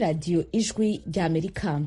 radiyo ijwi ry'amerika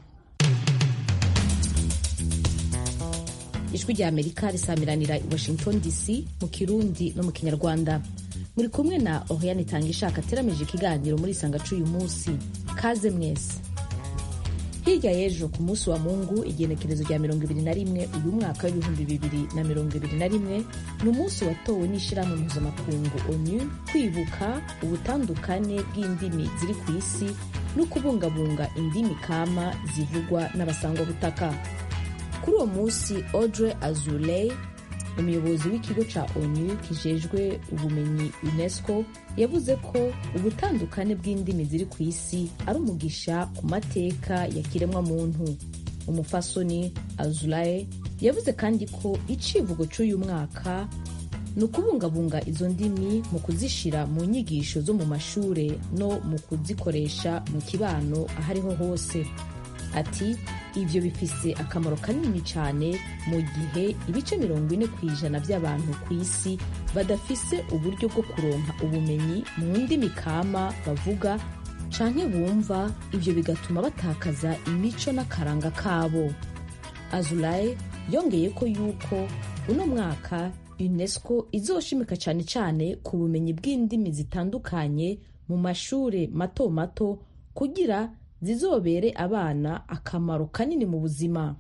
ijwi ry'amerika risamiranira i washington dc mu kirundi no mu kinyarwanda muri kumwe na oriane itanga ishaka ateramije ikiganiro muri isanga c'uyu munsi kaze mwese hirya y'ejo ku munsi wa mungu igenekerezo rya mirongo ibiri na rimwe uyu mwaka w'ibihumbi bibiri na mirongo ibiri na rimwe ni umunsi watowe n'ishyirahamwe mpuzamakungu onu kwibuka ubutandukane bw'indimi ziri ku isi no kubungabunga indimi kama zivugwa n'abasangwabutaka kuri uwo munsi audrey azuley umuyobozi w'ikigo ca onu kijejwe ubumenyi unesco yavuze ko ubutandukane bw'indimi ziri ku isi ari umugisha ku mateka ya kiremwa muntu umufasoni azulaye yavuze kandi ko icivugo c'uyu mwaka ni ukubungabunga izo ndimi mu kuzishira mu nyigisho zo mu mashure no mu kuzikoresha mu kibano aho ariho hose ati ibyo bifise akamaro kanini cyane mu gihe ibice mirongo ine ku ijana by'abantu ku isi badafise uburyo bwo kuronka ubumenyi mu ndimi kama bavuga canke bumva ibyo bigatuma batakaza imico n'akaranga kabo azulaye yongeye ko yuko uno mwaka unesco izoshimika cyane cyane ku bumenyi bw'indimi zitandukanye mu mashure mato mato kugira zizobere abana akamaro kanini mu buzima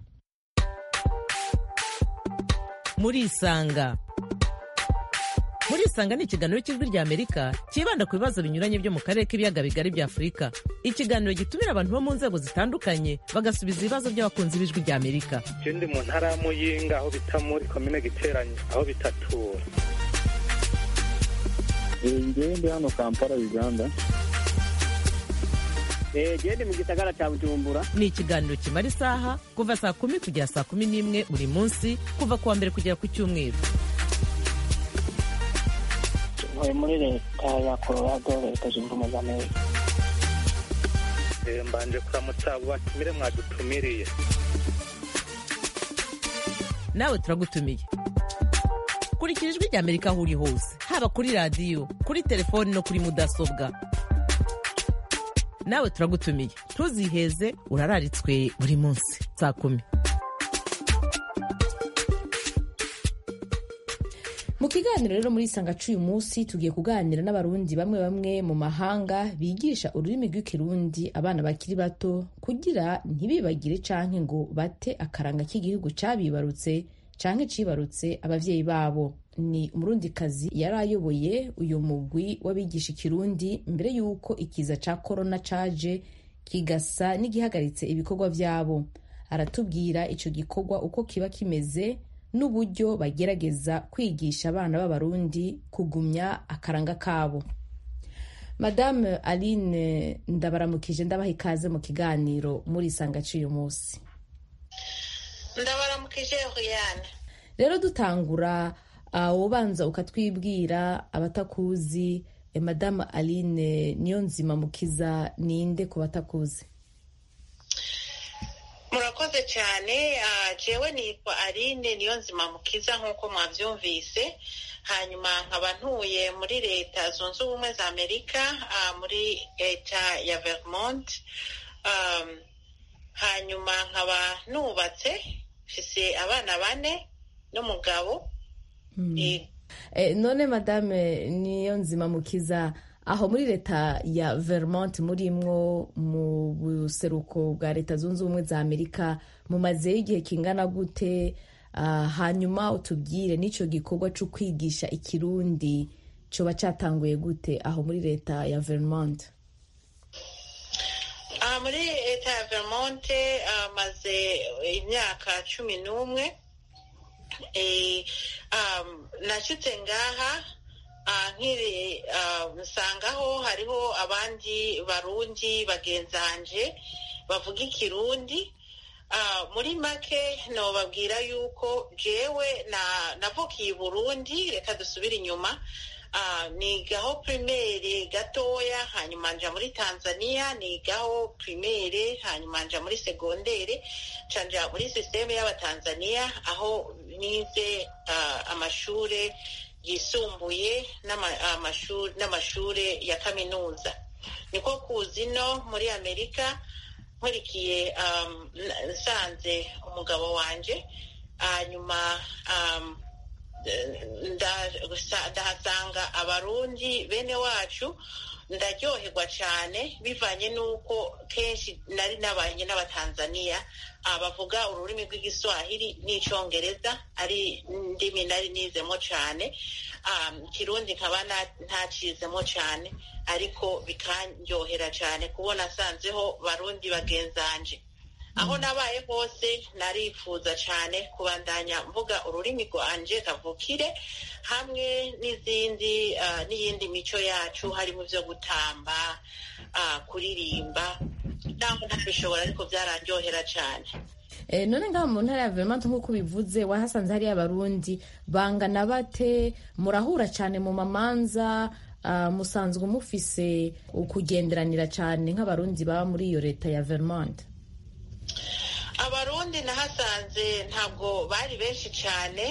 murisanga murisanga ni ikiganiro cy'ijwi ry'amerika cyibanda ku bibazo binyuranye byo mu karere k'ibiyaga bigari bya afurika ikiganiro gitumira abantu bo mu nzego zitandukanye bagasubiza ibibazo by'abakunzi b'ijwi ry'amerika ndi mu ntara ya muyinga aho bita muri komine giteranye aho bitatura ngewe ndi hano kampala uganda gende mu gisagara cya bujumbura ni ikiganiro kimara isaha kuva saa kumi kugera saa kumi n'imwe buri munsi kuva ku wa mbere kugera ku cyumweru ntuye muri leta ya colorado leta zunze ubumwe za amerika mbanje kuramutsa abo batumire mwadutumiriye nawe turagutumiye kurikira ijwi ry'amerika aho uri hose haba kuri radiyo kuri telefoni no kuri mudasobwa nawe turagutumiye ntuziheze urararitswe buri munsi saa kumi mu kiganiro rero muri isanga c'uyu munsi tugiye kuganira n'abarundi bamwe bamwe mu mahanga bigisha ururimi rw'ikirundi abana bakiri bato kugira ntibibagire canke ngo bate akaranga k'igihugu cabibarutse canke cibarutse abavyeyi babo ni umurundikazi yari ayoboye uyu mugwi w'abigisha ikirundi mbere y'uko ikiza ca korona caje kigasa n'igihagaritse ibikorwa vyabo aratubwira ico gikorwa uko kiba kimeze n'uburyo bagerageza kwigisha abana b'abarundi kugumya akaranga kabo madame aline ndabaramukije ndabaha ikaze mu kiganiro muri isanga c'uyu munsi ndabaramukije Oriane rero dutangura ubanza ukatwibwira abatakuzi madamu aline niyo nzima mukiza ninde ku batakuzi murakoze cyane jewe nitwa aline niyo nzima mukiza nk'uko mwabyumvise hanyuma nkaba ntuye muri leta zunze ubumwe za amerika muri leta ya vermont hanyuma nkaba nubatse mfise abana bane n'umugabo none madame niyo nzima mukiza aho muri leta ya vermont murimwo mu buseruko bwa leta zunze ubumwe za amerika mumazeyo igihe kingana gute hanyuma utubwire n'icyo gikorwa cyo kwigisha ikirundi cyoba cyatanguye gute aho muri leta ya vermont muri leta ya vermont maze imyaka cumi n'umwe nashyitse ngaha nkiri nsangaho hariho abandi barundi bagenzanje bavuga ikirundi muri make nobabwira yuko jewe navukiye i burundi reka dusubire inyuma nigaho primaire gatoya hanyuma nja muri tanzania nigaho primaire hanyuma nja muri segondere nja muri sisiteme y'abatanzania aho nize amashure yisumbuye n'amashure ya kaminuza niko kuza ino muri amerika nkurikiye nsanze umugabo wanje hanyuma ndahasanga abarundi bene wacu ndaryoherwa cyane bivanye n'uko kenshi nari nabanye n'abatanzaniya bavuga ururimi rw'igiswahili n'icyongereza ari ndimi nari nizemo cyane kirundi nkaba ntacizemo cyane ariko bikanryohera cyane kubona asanzeho barundi bagenzanje aho nabaye hose narifuza cyane kubandanya mvuga ururimi rwanje kavukire hamwe n'izindi n'iyindi mico yacu harimo ibyo gutamba kuririmba ntabwo ntabishobora ariko byararyohera cyane none ngaho mu ntara ya vermont nk'uko ubivuze wahasanze hariyo abarundi bangana bate murahura cyane mu mamanza musanzwe mufise ukugenderanira cyane nk'abarundi baba muri iyo leta ya vermont abarundi nahasanze ntabwo bari benshi cyane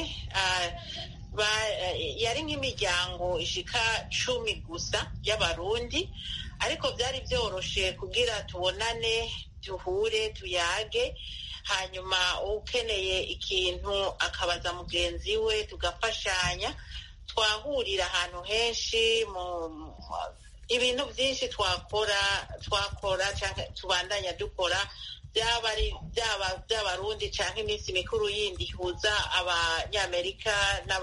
yari nk'imiryango ishika cumi gusa y'abarundi ariko byari byoroshe kugira tubonane duhure tuyage hanyuma ukeneye ikintu akabaza mugenzi we tugafashanya twahurira ahantu henshi mu ibintu byinshi twakora twakora cyangwa tubandanya dukora byaba ari byaba by'abarundi cyangwa iminsi mikuru yindi ihuza abanyamerika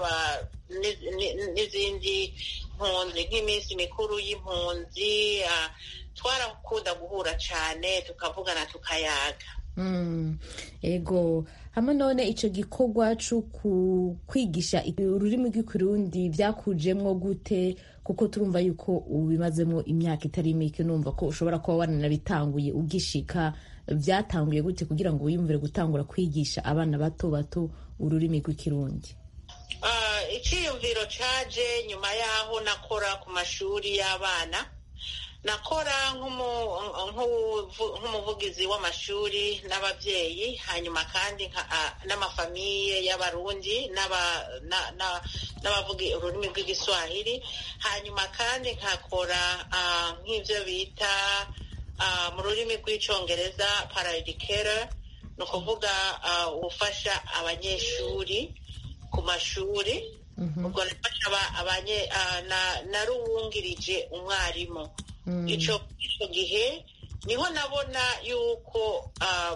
n'izindi mpunzi nk'iminsi mikuru y'impunzi twarakunda guhura cyane tukavugana tukayaga ego hamwe none icyo gikorwa cyo kwigisha ururimi rw'ikirundi byakujemwo gute kuko turumva yuko ubimazemo imyaka itari mike numva ko ushobora kuba wananabitanguye ugishika byatanguye gute kugira ngo wiyumvire gutangura kwigisha abana bato bato ururimi rw'ikirundi icyiyumviro cyaje nyuma y'aho nakora ku mashuri y'abana nakora nk'umuvugizi w'amashuri n'ababyeyi hanyuma kandi n'amafamiye y'abarundi n'abavuga ururimi rw'igiswahili hanyuma kandi nkakora nk'ibyo bita mu rurimi rw'icyongereza paraedikera ni ukuvuga ufasha abanyeshuri ku mashuri ubwo naruwungirije umwarimu icyo gihe niho nabona yuko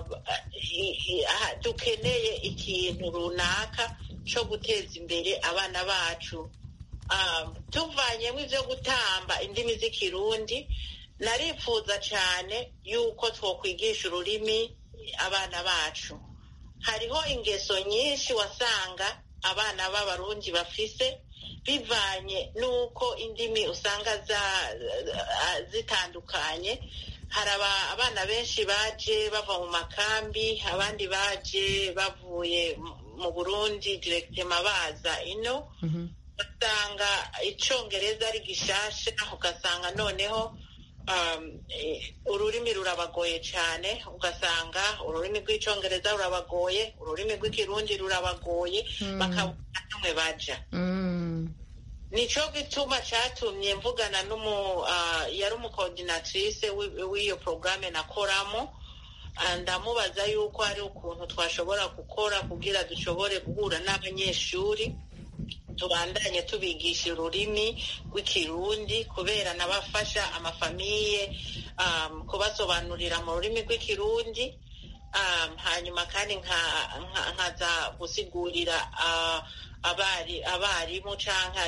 dukeneye ikintu runaka cyo guteza imbere abana bacu tuvanyemo ibyo gutamba indimi z'ikirundi narifuza cyane yuko twakwigisha ururimi abana bacu hariho ingeso nyinshi wasanga abana b'abarundi bafise bivanye n'uko indimi usanga zitandukanye hari abana benshi baje bava mu makambi abandi baje bavuye mu burundi direkitema baza ino ugasanga icyongereza ari gishasha ugasanga noneho ururimi rurabagoye cyane ugasanga ururimi rw'icyongereza rurabagoye ururimi rw'ikirundi rurabagoye bakabona n'umwe baja nicyo gituma cyatumye mvugana n'umu yari umukodinatrice w'iyo porogaramu nakoramo ndamubaza yuko hari ukuntu twashobora gukora kugira dushobore guhura n'abanyeshuri tubandanye tubigisha ururimi rw'ikirundi kubera nabafasha amafamiye kubasobanurira mu rurimi rw'ikirundi hanyuma kandi nkaza gusigurira abarimu cyangwa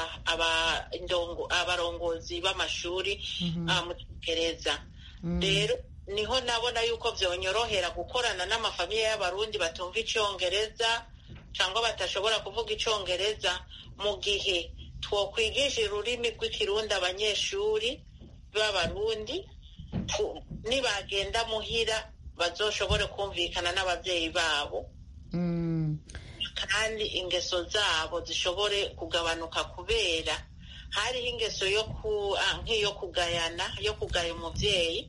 abarongozi b'amashuri mu cyongereza rero niho nabona yuko byonyorohera gukorana n'amafamiye y'abarundi batumva icyongereza cyangwa batashobora kuvuga icyongereza mu gihe twakwigisha ururimi rw'ikirundi abanyeshuri b'abarundi nibagenda muhira bazoshobore kumvikana n'ababyeyi babo kandi ingeso zabo zishobore kugabanuka kubera hariho ingeso yo nk'iyo kugayana yo kugaya umubyeyi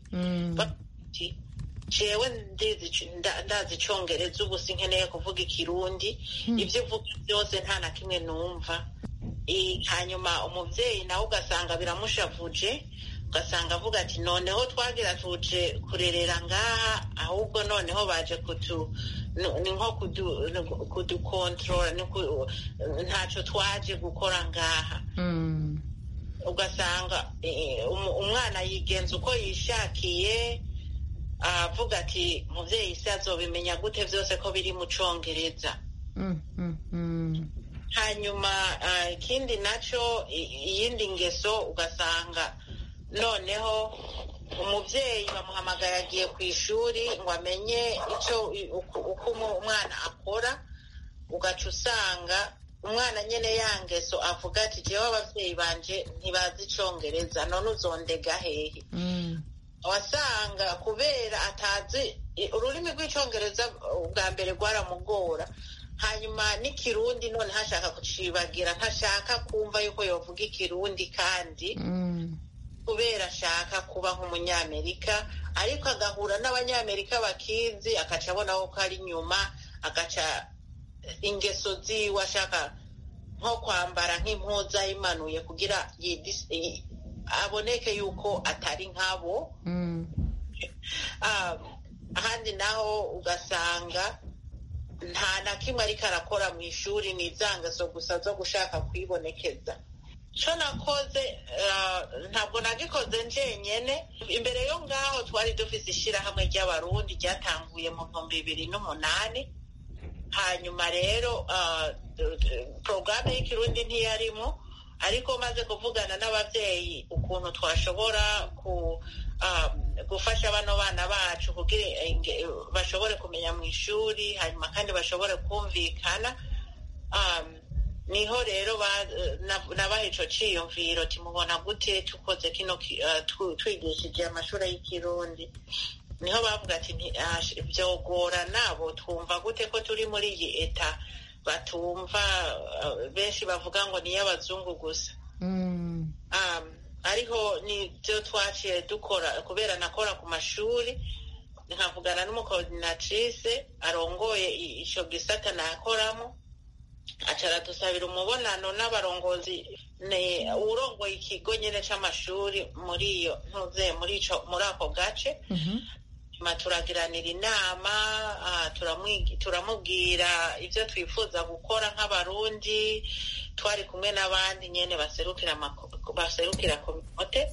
jewe ndazi icyongereza ubu sinkeneye kuvuga ikirundi ibyo uvuga byose nta na kimwe numva hanyuma umubyeyi nawe ugasanga biramushavuje ugasanga avuga ati noneho twagira tuje kurerera ngaha ahubwo noneho baje kutu ni nko kudukontorora ntacyo twaje gukora ngaha ugasanga umwana yigenza uko yishakiye avuga ati mubyeyi se azobimenya gute byose ko biri mu cyongereza hanyuma ikindi nacyo iyindi ngeso ugasanga noneho umubyeyi bamuhamagaye agiye ku ishuri ngo amenye icyo uko umwana akora ugaca usanga umwana nyine ya ngeso avuga ati jyewe ababyeyi banje ntibazi icyongereza none uzondega hehe wasanga kubera atazi ururimi rw'icyongereza bwa mbere rwaramugora hanyuma n'ikirundi none hashaka kucibagira ntashaka kumva yuko yavuga ikirundi kandi kubera ashaka kuba nk'umunyamerika ariko agahura n'abanyamerika bakizi agaca abona ko ari inyuma agaca ingeso ziwe ashaka nko kwambara nk'impuza imanuye kugira aboneke yuko atari nkabo ahandi naho ugasanga nta na kimwe ariko arakora mu ishuri ni izangeso gusa zo gushaka kwibonekeza cyo nakoze ntabwo nagikoze njenyene imbere yo ngaho twari dufite ishyirahamwe ry'abarundi ryatanguye mu bihumbi bibiri n'umunani hanyuma rero porogaramu y'ikirundi ntiyarimo ariko maze kuvugana n'ababyeyi ukuntu twashobora gufasha bano bana bacu kugira bashobore kumenya mu ishuri hanyuma kandi bashobore kumvikana niho rero nabaha icyo cyiyumviro timubona gute tukoze kino twigishije amashuri y'ikirundi niho bavuga ati byogora nabo twumva gute ko turi muri iyi eta batumva benshi bavuga ngo ni iy'abazungu gusa ariko nibyo twaciye dukora kubera nakora ku mashuri nkavugana n'umukoordinatrice arongoye icyo gisata nakoramo acara dusabira umubonano n'abarongozi ni urongoye ikigo nyine cy'amashuri muri iyo ntuze muri ako gace turagiranira inama turamubwira ibyo twifuza gukora nk'abarundi twari kumwe n'abandi nyine baserukira kominote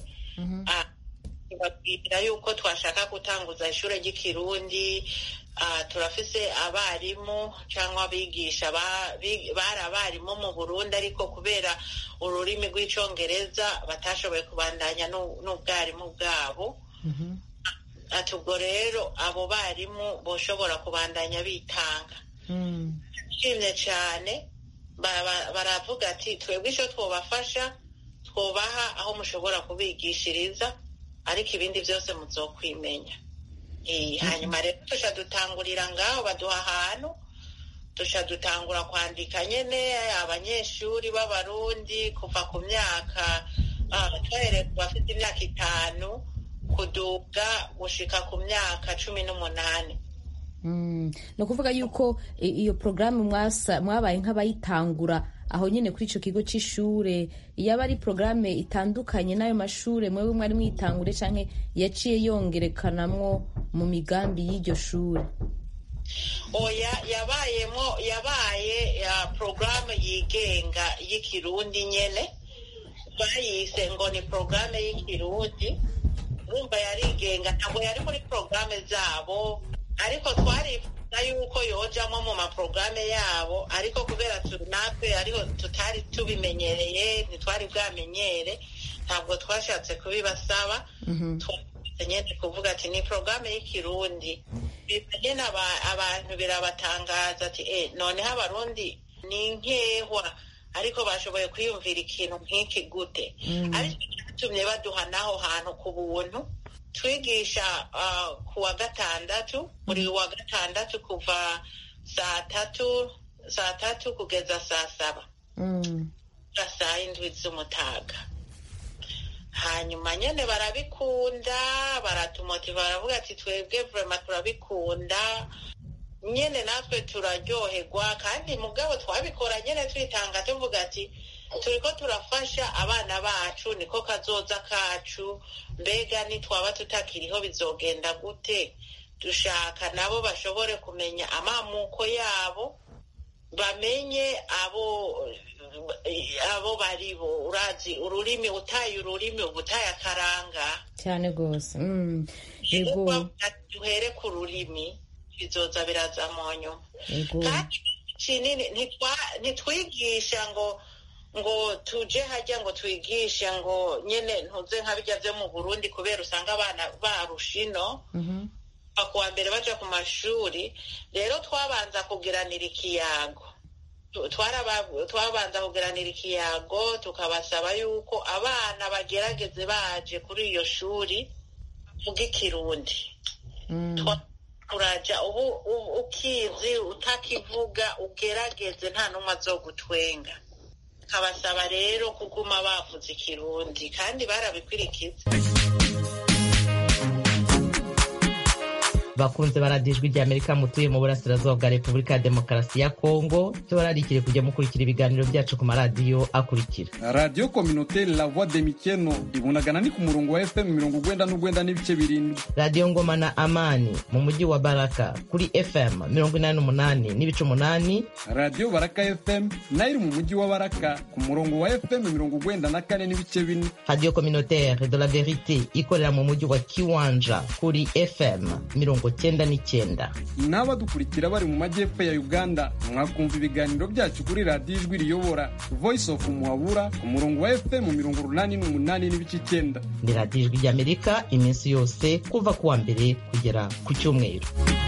tubabwira yuko twashaka gutanguza ishuri ry'ikirundi turafise abarimu cyangwa abigisha bari abarimu mu burundi ariko kubera ururimi rw'icyongereza batashoboye kubandanya n'ubwarimu bwabo ati ubwo rero abo barimu boshobora kubandanya bitanga nshimye cyane baravuga ati twebwe icyo twubafasha twubaha aho mushobora kubigishiriza ariko ibindi byose muzokwimenya hanyuma rero tujya dutangurira ngaho baduha ahantu tujya dutangura kwandika nyine abanyeshuri b'abarundi kuva ku myaka twahereye ku bafite imyaka itanu kuduga gushika ku myaka cumi n'umunani ni ukuvuga yuko iyo porogaramu mwabaye nk'abayitangura aho nyine kuri icyo kigo cy'ishuri yaba ari porogaramu itandukanye n'ayo mashuri mwewe mwari mwitangure cyangwa yaciye yongerekanamwo mu migambi y'iryo shuri oya yabayemo yabaye porogaramu yigenga y'ikirundi nyine bayise ngo ni porogaramu y'ikirundi urumva yarigenga ntabwo yari muri porogaramu zabo ariko twarifuza yuko yojamo mu maporogaramu yabo ariko kubera natwe ariho tutari tubimenyereye ntitwari bwamenyere ntabwo twashatse kubibasaba twashatse nyine kuvuga ati ni porogaramu y'ikirundi nyine abantu birabatangaza ati e noneho abarundi ni nkehwa ariko bashoboye kwiyumvira ikintu nk'iki gute ariko cyatumye baduha n'aho hantu ku buntu twigisha ku wa gatandatu buri wa gatandatu kuva saa tatu saa tatu kugeza saa saba saa indwi z'umutaga hanyuma nyine barabikunda baratumotiva baravuga ati twebwe vurema turabikunda nyine natwe turaryoherwa kandi mugabo twabikora nyine twitanga tuvuga ati turiko turafasha abana bacu niko kazoza kacu mbega nitwaba tutakiriho bizogenda gute dushaka nabo bashobore kumenya amamuko yabo bamenye abo abo baribo urazi ururimi utaye ururimi uba utaye akaranga cyane rwose Mm. yego duhere ku rurimi bizoza biraza mu nyuma yego kandi kinini ntitwa- ntitwigisha ngo ngo tuje hajya ngo twigishe ngo nyene ntuze nka bijya vyo mu burundi kubera usanga abana barusha ino Mhm. kuva ku wa mbere baja ku mashuri rero twabanza kugiranira ikiyago Tu- twaraba- twabanza kugiranira ikiyago tukabasaba yuko abana bagerageze baje kuri iyo shuri vuga ikirundi Mm. Twa- turaja ubu ubu ukizi utakivuga ugerageze nta n'umwe azogutwenga nkabasaba rero kuguma bavuze ikirundi kandi barabikurikiza bakunze baradiyo ijwi rya amerika mutuye mu burasirazuba bwa repubulika ya demokarasi ya kongo tubararikire kujya mukurikira ibiganiro byacu ku maradiyo akurikira radiyo kominoteri la voix de mikeno ibunagana ni ku murongo wa fm mirongo ugwenda n'ugwenda n'ibice birindwi radiyo ngoma na amani mu mujyi wa baraka kuri fm mirongo inani n'umunani n'ibice umunani radiyo baraka fm nayo iri mu mujyi wa baraka ku murongo wa fm mirongo ugwenda na kane n'ibice bine radiyo communautaire de la verite ikorera mu mujyi wa kiwanja kuri fm mirongo cyenda n'icyenda n'abadukurikira bari mu majyepfo ya uganda mwakumva ibiganiro byacu kuri radiyo ijwi riyobora voice of muhabura ku murongo wa fm mirongo urunani n'umunani n'ibice icyenda ni radiyo ijwi ry'amerika iminsi yose kuva ku wa mbere kugera ku cyumweru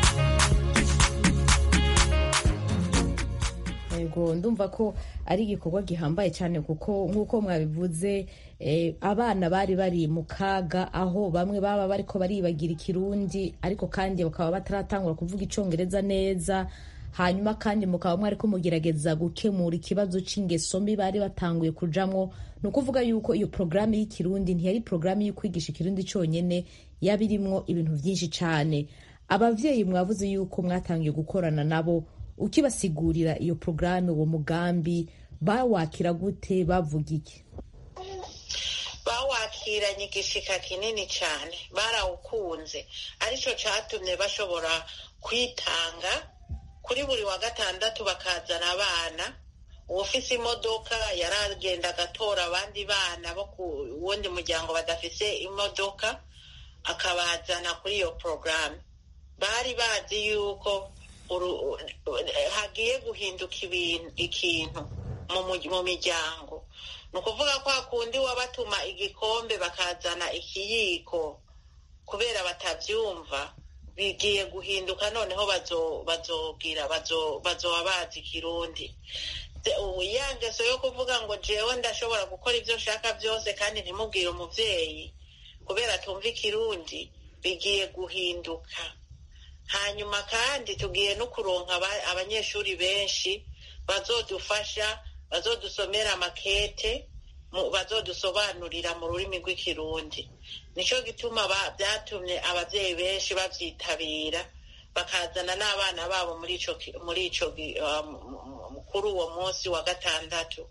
yego ndumva ko ari igikorwa gihambaye cyane kuko nk'uko mwabivuze eh, abana bari bari mu kaga aho bamwe baba bariko baribagira ikirundi ariko kandi bakaba bataratangura kuvuga icongereza neza hanyuma kandi mukaba mwariko mugerageza gukemura ikibazo c'ingeso mbi bari batanguye kujamwo ni ukuvuga yuko iyo porogaramu y'ikirundi ntiyari porogaramu yo kwigisha ikirundi cyonyine yaba irimwo ibintu byinshi cyane abavyeyi mwavuze yuko mwatangiye gukorana nabo ukibasigurira iyo porogaramu uwo mugambi bawakira gute bavuga iki bawakiranye igishika kinini cyane barawukunze aricyo cyatumye bashobora kwitanga kuri buri wa gatandatu bakazana abana uwufise imodoka yaragenda agatora abandi bana bo ku wundi muryango badafise imodoka akabazana kuri iyo porogaramu bari bazi yuko uru- hagiye guhinduka ibintu ikintu mu mu- mu miryango ni ukuvuga ko hakundi wabatuma igikombe bakazana ikiyiko kubera batabyumva bigiye guhinduka noneho bazo- bazobwira bazo- bazoba bazi ikirundi De- ubu ya ngeso yo kuvuga ngo jewe ndashobora gukora ibyo nshaka byose kandi ntimubwire umuvyeyi kubera tumva ikirundi bigiye guhinduka hanyuma kandi tugiye no kuronka aba- abanyeshuri benshi bazodufasha bazodusomera amakete mu- bazodusobanurira mu rurimi rw'ikirundi nicyo gituma ba- byatumye ababyeyi benshi babyitabira bakazana n'abana babo muri ico ki- muri ico gi- uh, m- m- kuri uwo munsi wa gatandatu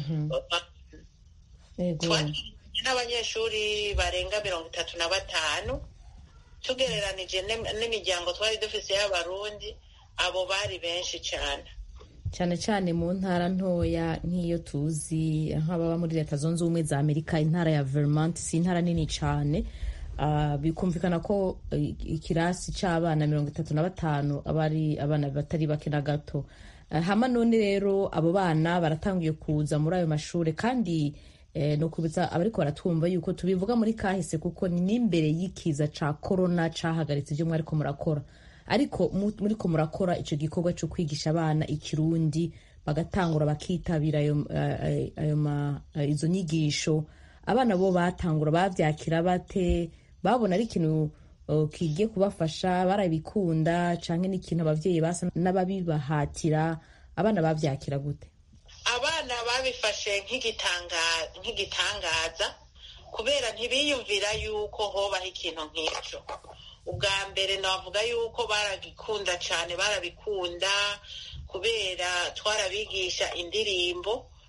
yego twakiranye n'abanyeshuri barenga mirongo itatu na batanu tugereranije n'im- n'imiryango twari dufise y'abarundi abo bari benshi cyane cyane cyane mu ntara ntoya nk'iyo tuzi nk'ababa muri leta zunze ubumwe za amerika intara ya vermont si intara nini cyane Ah, bikumvikana ko eh, ikirasi cy'abana mirongo itatu na batanu aba ari abana batari bake na gato Ah, hama none rero abo bana baratangiye kuza muri ayo mashuri kandi eh, no kubitsa abariko baratwumva yuko tubivuga muri kahise kuko ni n'imbere y'ikiza ca korona cahagaritse ibyo mwariko murakora ariko mu- muriko murakora ico gikorwa co kwigisha abana ikirundi bagatangura bakitabira ayo, eh, ayo ma- eh, izo nyigisho abana bo batangura bavyakira bate babona ari ikintu eh, kigiye kubafasha barabikunda canke n'ikintu abavyeyi basa n'ababibahatira abana bavyakira gute abana babifashe nk'igitanga- nk'igitangaza kubera ntibiyumvira yuko hobaho ikintu nk'icyo ubwa mbere navuga yuko baragikunda cyane barabikunda kubera twarabigisha indirimbo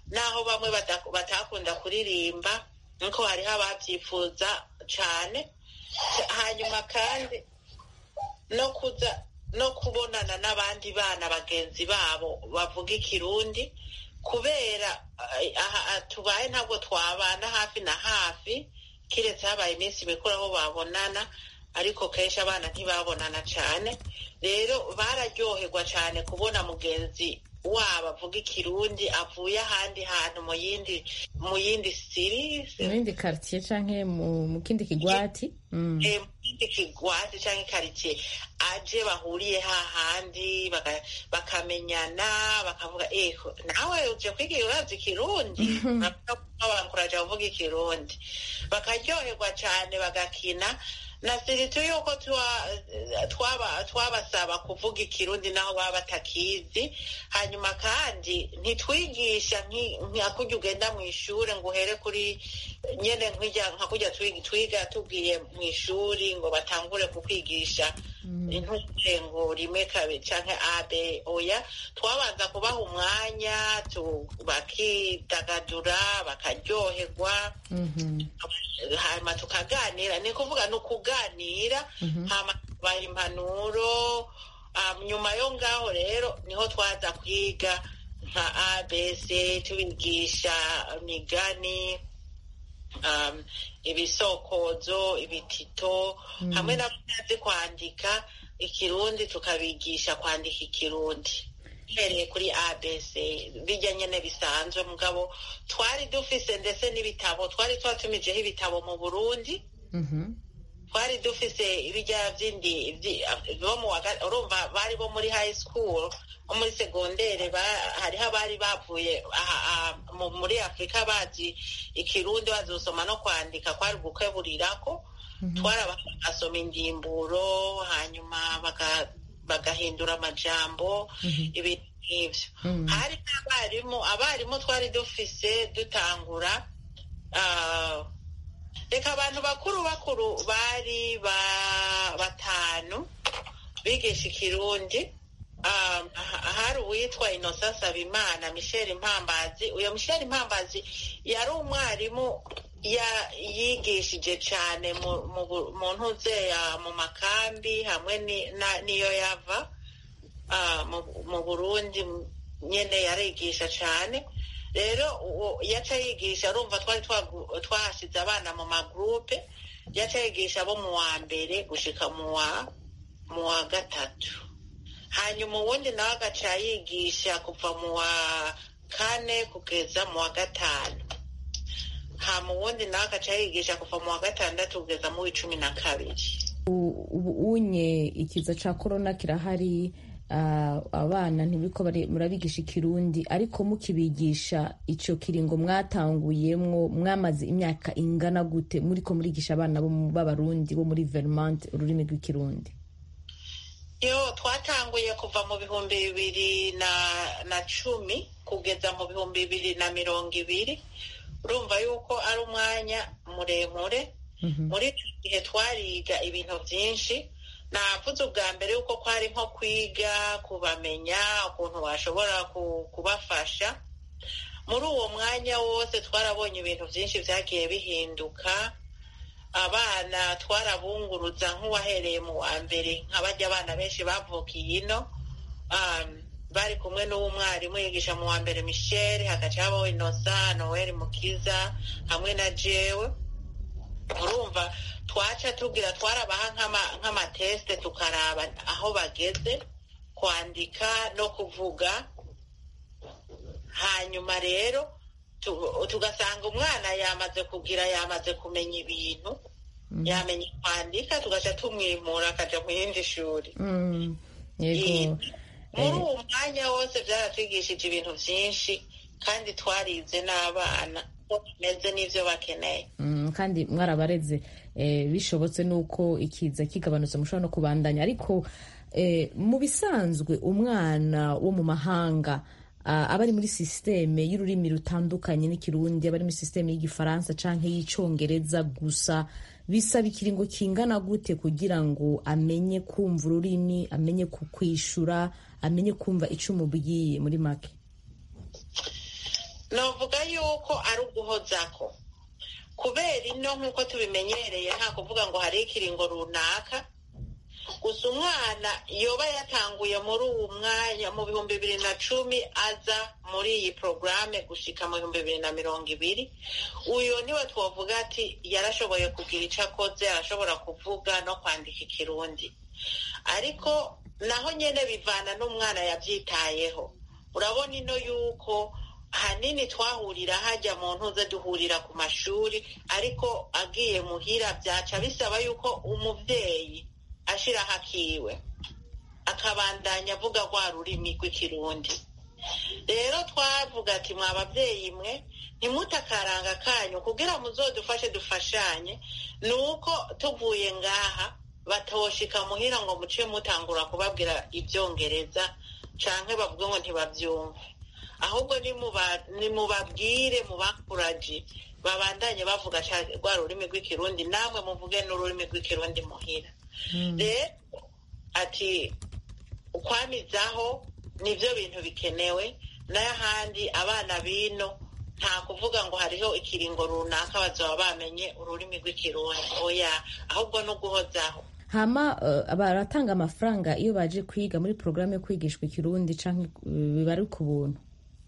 naho bamwe batakunda kuririmba nkuko hariho ababyifuza cyane hanyuma kandi no kuza no kubonana n'abandi bana bagenzi babo bavuga ikirundi kubera aha tubaye ntabwo twabana hafi na hafi kiretse habaye iminsi mikuru aho babonana ariko kenshi abana ntibabonana cyane rero bararyoherwa cyane kubona mugenzi wabo avuga ikirundi avuye ahandi hantu mu yindi mu yindi siri mu yindi karitsiye cyangwa mu kindi kigwati mu kindi kigwati cyangwa ikaritsiye aje bahuriye hahandi bakamenyana bakavuga eho nawe uje kwiga urazi ikirundi babankuraje kuvuga ikirundi bakaryoherwa cyane bagakina na siritu yuko twabasaba kuvuga ikirundi naho baba batakizi hanyuma kandi ntitwigisha nka kujya ugenda mu ishuri ngo uhere kuri nyine nka kujya twiga tubwiye mu ishuri ngo batangure kukwigisha intuje ngo rimwe kabiri cyangwa abe oya twabanza kubaha umwanya bakidagadura bakaryoherwa hanyuma tukaganira ni ukuvuga ni ukuganira hanyuma tubaha impanuro nyuma yo ngaho rero niho twaza kwiga nka abc tubigisha imigani ibisokozo ibitito hamwe n'abazi kwandika ikirundi tukabigisha kwandika ikirundi uhereye kuri abc bijya nyine bisanzwe mugabo twari dufise ndetse n'ibitabo twari twatumijeho ibitabo mu burundi twari dufise ibijya by'indi urumva bari bo muri high school bo muri segondere hariho abari bavuye muri afurika bazi ikirundi bazosoma no kwandika kwari gukeburirako twarabagasoma indimburo hanyuma bagahindura amajambo ibintu nk'ibyo hari n'abarimu abarimu twari dufise dutangura reka abantu bakuru bakuru bari batanu bigisha ikirundi hari uwitwa inosa sabimana michel impambazi uyo michel impambazi yari umwarimu yigishije cyane mu ntuzeya mu makambi hamwe n'iyo yava mu burundi nyine yarigisha cyane rero yaca yigisha urumva twari twahasize abana mu magurupe yaca yigisha abo mu wa mbere gushika mu wa gatatu hanyuma uwundi nawe agaca yigisha kuva mu wa kane kugeza mu wa gatanu hama uwundi nawe agaca yigisha kuva mu wa gatandatu kugeza mu w'icumi na kabiri ubu unye ikiza cya korona kirahari abana ntibiko murabigisha ikirundi ariko mukibigisha icyo kiringo mwatanguyemwo mwamaze imyaka ingana gute muri ko murigisha abana b'abarundi bo muri vermont ururimi rw'ikirundi yo twatanguye kuva mu bihumbi bibiri na cumi kugeza mu bihumbi bibiri na mirongo ibiri urumva yuko ari umwanya muremure muri icyo gihe twariga ibintu byinshi navuze ubwa mbere yuko kwari nko kwiga kubamenya ukuntu washobora kubafasha muri uwo mwanya wose twarabonye ibintu byinshi byagiye bihinduka abana twarabunguruza nk'uwahereye mu wa mbere nk'abajya abana benshi bavukiye ino bari kumwe n'uw'umwarimu yigisha mu wa mbere michel hagaca habaho inosa noel mukiza hamwe na jewe urumva twaca tubwira twarabaha nk'amatesite tukaraba aho bageze kwandika no kuvuga hanyuma rero tugasanga umwana yamaze kugira yamaze kumenya ibintu yamenya kwandika tugaca tumwimura akajya mu yindi shuri muri uwo mwanya wose byaratwigishije ibintu byinshi kandi twarize n'abana bimeze n'ibyo bakeneye kandi mwarabareze bishobotse n'uko ikiza kigabanutse mushobora no kubandanya ariko mu bisanzwe umwana wo mu mahanga aba ari muri sisiteme y'ururimi rutandukanye n'ikirundi aba ari muri sisiteme y'igifaransa cyangwa y'icyongereza gusa bisaba ikiringo kingana gute kugira ngo amenye kumva ururimi amenye kukwishura amenye kumva icyo umubwiye muri make novuga yuko ari uguhozako kubera ino nk'uko tubimenyereye nta kuvuga ngo hari ikiringo runaka gusa umwana yoba yatanguye muri uwu mwanya mu bihumbi bibiri na cumi aza muri iyi porogaramu gushika mu bihumbi bibiri na mirongo ibiri uyu niwe twavuga ati yarashoboye kugira icyo akoze arashobora kuvuga no kwandika ikirundi ariko naho nyine bivana n'umwana yabyitayeho urabona ino yuko hanini twahurira hajya mu ntuze duhurira ku mashuri ariko agiye muhira byaca bisaba yuko umubyeyi ashiraho akiwe akabandanya avuga rwa rurimi rw'ikirundi rero twavuga ati mwa babyeyi mwe ntimutakaranga kanyu kugira muzodufashe dufashanye ni uko tuvuye ngaha batoshika muhira ngo muce mutangura kubabwira ibyongereza canke bavuge ngo ntibabyumve ahubwo nimubabwire mubakuraji babandanye bavuga rwa rurimi rw'ikirundi namwe muvuge n'ururimi rw'ikirundi muhira rero ati ukwamizaho nibyo bintu bikenewe n'ahandi abana bino nta kuvuga ngo hariho ikiringo runaka bazaba bamenye ururimi rw'ikirundi oya ahubwo no guhozaho hama baratanga amafaranga iyo baje kwiga muri porogaramu yo kwigishwa ikirundi cyangwa biba ari ku buntu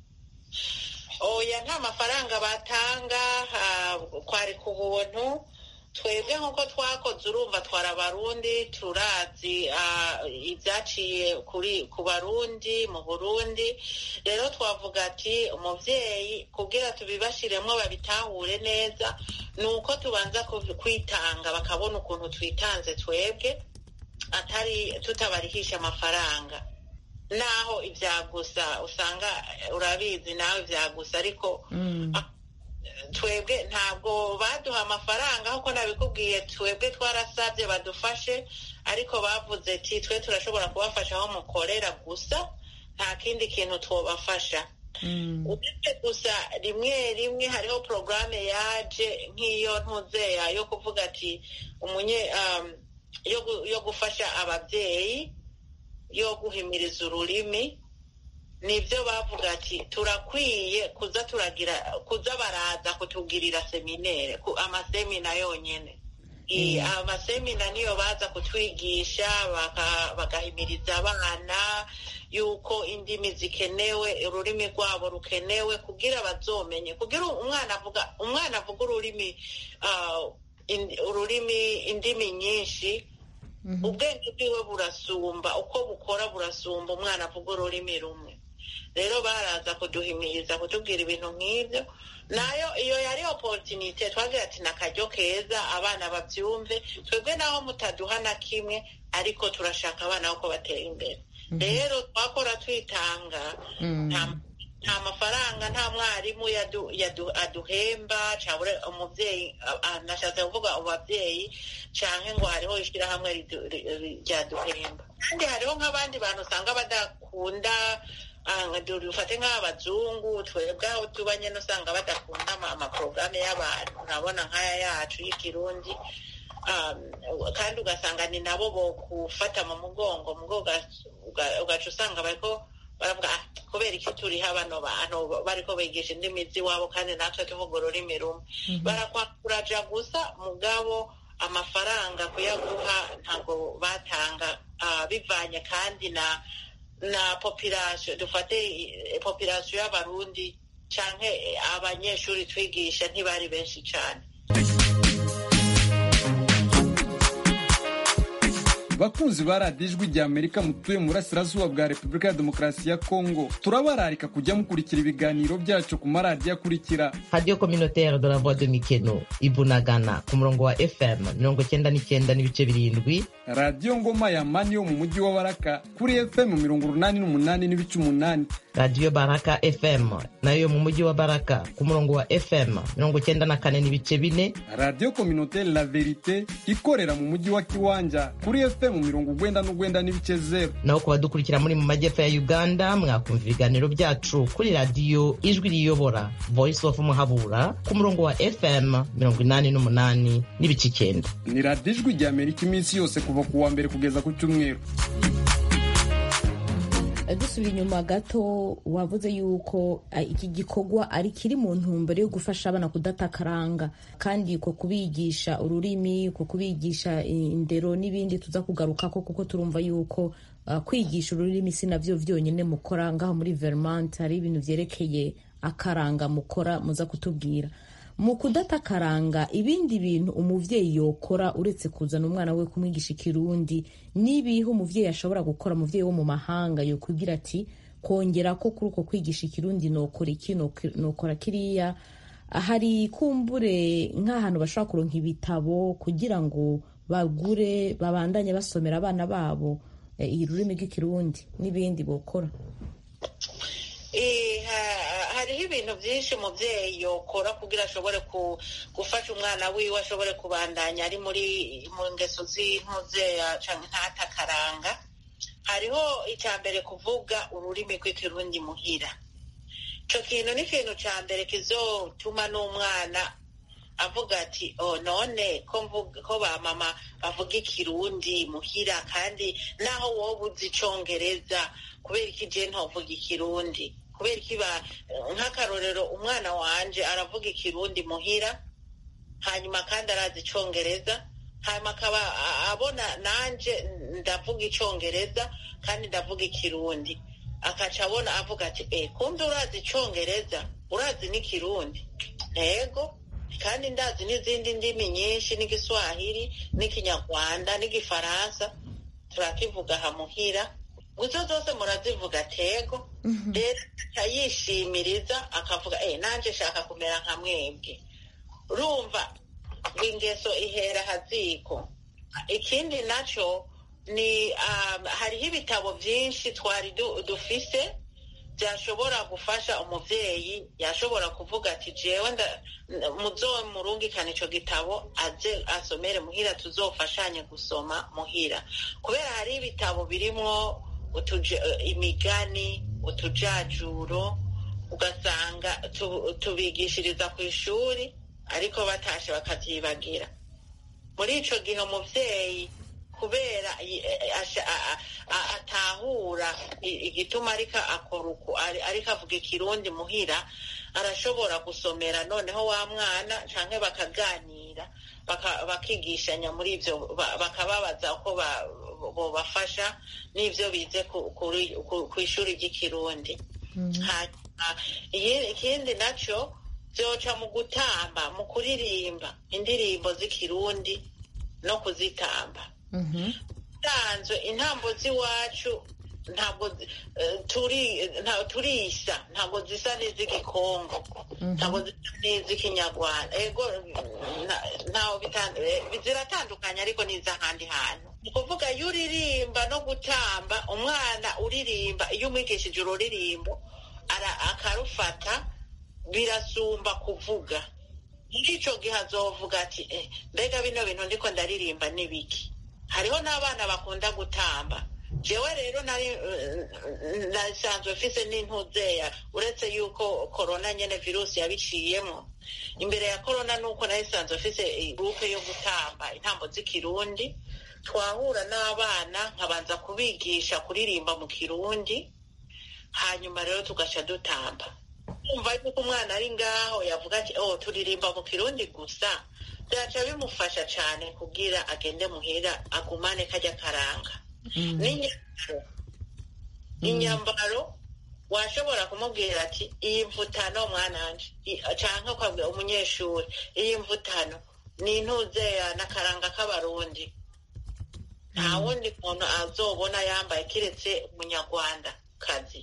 oya nta mafaranga batanga kwari ku buntu twebwe nk'uko twakoze urumva twara abarundi turazi ibyaciye ku barundi mu burundi rero twavuga ati umubyeyi kubwira tubibashiremo babitahure neza ni uko tubanza kwitanga bakabona ukuntu twitanze twebwe atari tutabarihisha amafaranga naho ibyagusa usanga urabizi nawe ibyagusa ariko twebwe ntabwo baduha amafaranga nk'uko nabikubwiye twebwe twarasabye badufashe ariko bavuze ati twe turashobora kubafasha aho mukorera gusa nta kindi kintu twabafasha uretse gusa rimwe rimwe hariho porogaramu yaje nk'iyo ntuzeya yo kuvuga ati umunye yo gufasha ababyeyi yo guhimiriza ururimi nibyo bavuga ati turakwiye kuza turagira kuza baraza kutugirira seminere amasemina yonyine amasemina niyo baza kutwigisha bagahimiriza abana yuko indimi zikenewe ururimi rwabo rukenewe kugira bazomenye kugira umwana avuga umwana avuga ururimi ururimi indimi nyinshi ubwenge bwiwe burasumba uko bukora burasumba umwana avuga ururimi rumwe rero baraza kuduhimiriza kutubwira ibintu nk'ibyo nayo iyo yari oporutinite twagira ati ni akaryo keza abana babyumve twebwe naho mutaduha na kimwe ariko turashaka abana ko batera imbere rero twakora twitanga nta mafaranga nta mwarimu aduhemba cyangwa umubyeyi nashatse kuvuga umubyeyi cyangwa ngo hariho ishyirahamwe ryaduhemba kandi hariho nk'abandi bantu usanga badakunda dufate nk'abazungu twebwe aho tuba nyine usanga badakunda amaporogaramu y'abantu urabona nk'aya yacu y'ikirundi kandi ugasanga ni nabo bo gufata mu mugongo ugaca usanga bariko baravuga kubera iki turiho bano bantu bariko bigisha indimi z'iwabo kandi natwe tuvuga ururimi rumwe barakwakuraja gusa mugabo amafaranga kuyaguha ntabwo batanga bivanye kandi na na population dufate population y'abarundi canke abanyeshuri twigisha ntibari benshi cane bakunzi ba radiyo ijwi rya amerika mutuye mu burasirazuba bwa repubulika ya demokarasi ya kongo turabararika kujya mukurikira ibiganiro byacu ku maradiyo akurikira radiyo communautaire de la voix de mikeno ibunagana ku murongo wa fm mirongo cyenda n'icyenda n'ibice birindwi radiyo ngoma ya mani yo mu mujyi wa baraka kuri fm mirongo urunani n'umunani n'ibice umunani radiyo baraka fm nayo mu mujyi wa baraka ku murongo wa fm mirongo cyenda na kane n'ibice bine radiyo communautaire la verite ikorera mu mujyi wa kiwanja kuri fm mirongo ugwenda n'ugwenda n'ibice zeru naho ku badukurikira muri mu majyepfo ya uganda mwakumva ibiganiro byacu kuri radiyo ijwi riyobora voice of muhabura ku murongo wa fm mirongo inani n'umunani n'ibice icyenda ni radiyo ijwi rya amerika iminsi yose kuva ku wa mbere kugeza ku cyumweru dusubira inyuma gato wavuze yuko eh, iki gikorwa ari kiri mu ntumbero yo gufasha abana kudatakaranga kandi ko kubigisha ururimi ko kubigisha indero n'ibindi tuza kugarukako kuko turumva yuko ah, kwigisha ururimi si navyo vyonyine mukora ngaho muri Vermont hari ibintu vyerekeye akaranga mukora muza kutubwira mu kudatakaranga ibindi bintu umuvyeyi yokora uretse kuzana umwana we kumwigisha ikirundi n'ibihe umuvyeyi ashobora gukora umuvyeyi wo mu mahanga yokubwira ati kongera ko kuri uko kwigisha ikirundi nokora iki nok- nokora kiriya hari kumbure nk'ahantu bashobora kuronka ibitabo kugira ngo bagure babandanye basomera abana babo eh, ururimi rw'ikirundi n'ibindi bokora Eh, ha- hariho ibintu byinshi umubyeyi yokora kugira ashobore ku- gufasha umwana wiwe ashobore kubandanya ari muri mu ngeso z'intuzeya canke ntatakaranga hariho icya mbere kuvuga ururimi rw'ikirundi muhira ico kintu ni ikintu ca mbere kizotuma n'umwana avuga ati oh none ko mvuga ko ba mama bavuga ikirundi muhira kandi naho wowe uzi icongereza kubera iki je ntovuga ikirundi kubera iki ba nk'akarorero umwana wanje aravuga ikirundi muhira hanyuma kandi arazi icongereza hanyuma akaba a- abona nanje ndavuga icongereza kandi ndavuga ikirundi akaca abona avuga ati eh kumbe urazi icongereza urazi n'ikirundi ntego kandi ndazi n'izindi ndimi nyinshi n'igiswahili n'ikinyarwanda n'igifaransa turakivuga hamuhira guzo zose murazivuga tego rero aca yishimiriza akavuga eh nanje shaka kumera nka mwebwe urumva ngo ingeso ihera haziko ikindi naco ni um, hariho ibitabo vyinshi twari du- dufise byashobora gufasha umuvyeyi yashobora kuvuga ati jewe nda- n- muzomurungikana ico gitabo aze asomere muhira tuzofashanye gusoma muhira kubera hari ibitabo birimwo utuje- imigani utujajuro ugasanga tu- tubigishiriza ku ishuri ariko batashe bakavyibagira muri ico gihe umuvyeyi kubera i- e- asha- a- a- a- atahura i- igituma ariko akora uku ari- ariko avuga ikirundi muhira arashobora gusomera noneho wa mwana canke bakaganira baka- bakigishanya muri ivyo ba- bakababaza uko ba- bobafasha n'ivyo bize ku- kuri- ku ku ishuri ry'ikirundi hanyuma iyi- ikindi naco vyoca mu gutamba mu kuririmba indirimbo z'ikirundi no kuzitamba usanzwe intambo z'iwacu ntabwo zi- eh, turi nta- turisa ntabwo zisa n'iz'igikongo ntabwo zisa n'iz'ikinyarwanda ego na- ntaho bitan- eh, ziratandukanye ariko n'iz'ahandi hantu ni ukuvuga iyo uririmba no gutamba umwana uririmba iyo umwigishije ururirimbo ara- akarufata birasumba kuvuga muri ico gihe azovuga ati eh, mbega bino bintu ndiko ndaririmba ni biki hariho n'abana bakunda gutamba jewe rero nari eh, nasanzwe mfise n'intuzeya uretse yuko korona nyene virusi yabiciyemo imbere ya korona nuko nari sanzwe mfise gurupe yo gutamba intambo z'ikirundi twahura n'abana nkabanza kubigisha kuririmba mu kirundi hanyuma rero tugaca dutamba kumva yuko umwana ari ngaho yavuga ati oh turirimba mu kirundi gusa byaca bimufasha cyane kugira agende muhira agumane kajya karanga n'inyambaro inyambaro washobora kumubwira ati iyi mvutano mwananje i- canke ukabwira umunyeshuri iyi mvutano ni intuzeya n'akaranga k'abarundi nta wundi muntu azobona yambaye kiretse umunyarwanda kazi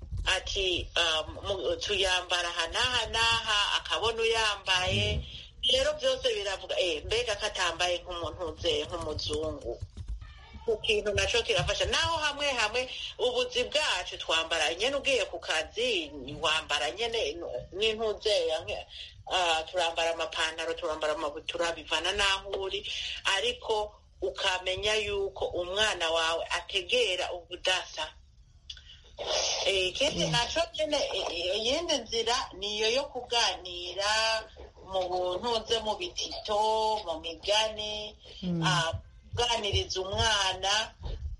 ati um, mu- tuyambara aha n'aha n'aha akabona uyambaye rero byose biravuga eh, mbega ko atambaye nk'umuntu uzeye nk'umuzungu ku kintu naco kirafasha naho hamwe hamwe ubuzi bwacu twambara nyene ugiye ku kazi wambara nyene n'intuzeya nke- ah, turambara amapantaro turambara amabutura bivana n'aho uri ariko ukamenya yuko umwana wawe ategera ubudasa Eh, ikindi naco nyene eh, eh, iyindi nzira niyo yo kuganira mu buntuze mu bitito mu migani ah, kuganiriza umwana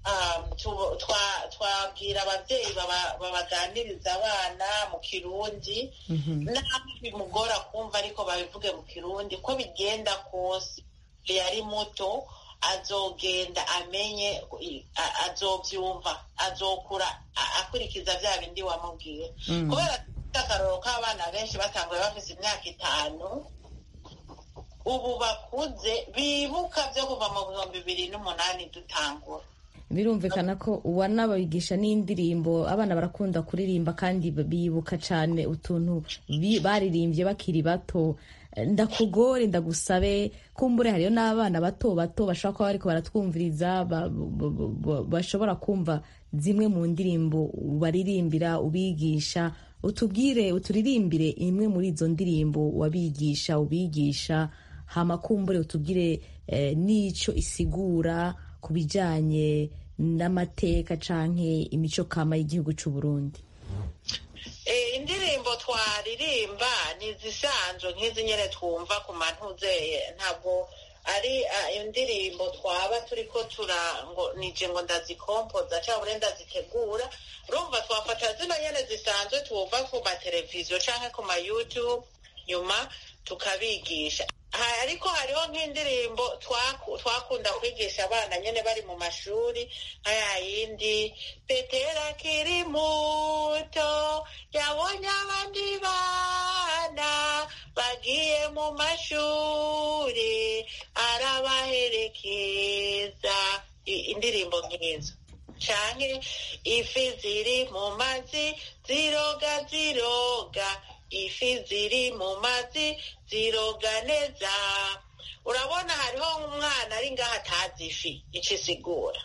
twabwira ababyeyi babaganiriza abana mu kirundi naho bimugora kumva ariko babivuge mu kirundi ko bigenda kose yari muto azogenda amenye azobyumva azokura akurikiza bya bindi wamubwiye kubera akaroro k'abana benshi batanguye bafite imyaka itanu ubu bakuze bibuka byo kuva mu bihumbi bibiri n'umunani dutangura birumvikana ko wanababigisha n'indirimbo abana barakunda kuririmba kandi bibuka cyane utuntu baririmbye bakiri bato ndakugore ndagusabe kumbure hariyo n'abana bato bato bashobora kuba bariko baratwumviriza bashobora kumva zimwe mu ndirimbo baririmbira ubigisha utubwire uturirimbire imwe muri izo ndirimbo wabigisha ubigisha hama kumbure utubwire n'icyo isigura ku bijyanye n'amateka canke imico kama y'igihugu cy'u Burundi indirimbo twaririmba ni izisanzwe nk'izi nyine twumva ku mantuzeye ntabwo ari indirimbo twaba turi ko tura ngo nije ngo ndazikompoza cyangwa ndazitegura urumva twafata zino nyine zisanzwe twumva ku mateleviziyo cyangwa ku ma youtube nyuma tukabigisha ariko hariho nk'indirimbo twakunda kwigisha abana nyine bari mu mashuri nka ya yindi petera kiri muto yabonye abandi bana bagiye mu mashuri arabaherekeza indirimbo nk'izo canke ifi ziri mu mazi ziroga ziroga ifi ziri mu mazi ziroga neza urabona hariho umwana ari ngaho atazi ifi icyo isigura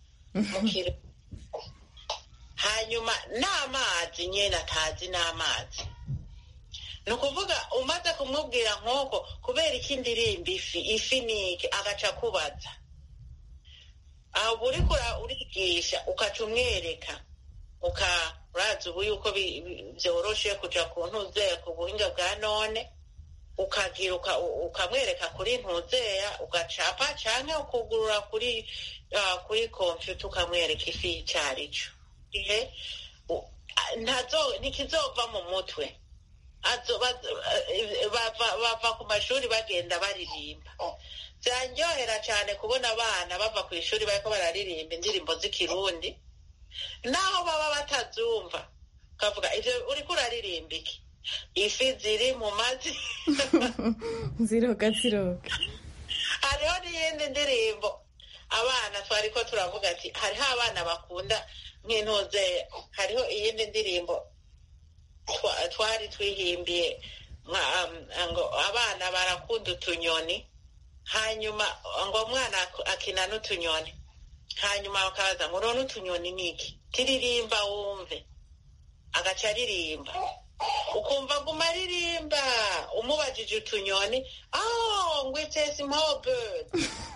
hanyuma n'amazi nyine atazi n'amazi ni ukuvuga umaze kumubwira nk'uko kubera iki ndirimba ifi ifi ni iki agaca akubaza aho uri urigisha ukaca umwereka urazi ubu yuko byoroshe kujya ku ntuzeya ku buhinga bwa none ukagira ukamwereka kuri ntuzeya ugacapa cyangwa ukugurura kuri kuri kompiyuta ukamwereka ifi y'icyo ari cyo ntikizova mu mutwe bava ku mashuri bagenda baririmba byanryohera cyane kubona abana bava ku ishuri bariko bararirimba indirimbo z'ikirundi naho baba batazumva ukavuga ivyo uriko uraririmba iki ifi ziri mu mazi ziroga ziroga hariho n'iyindi ndirimbo abana twariko turavuga ati hariho abana bakunda nk'intuze hariho iyindi ndirimbo twari twihimbiye ngo abana barakunda utunyoni hanyuma ngo umwana akina n'utunyoni hanyuma bakaza ngo none utunyoni niki tiririmba wumve agaca aririmba ukumva guma aririmba umubajije utunyoni oh ngo it's a small bird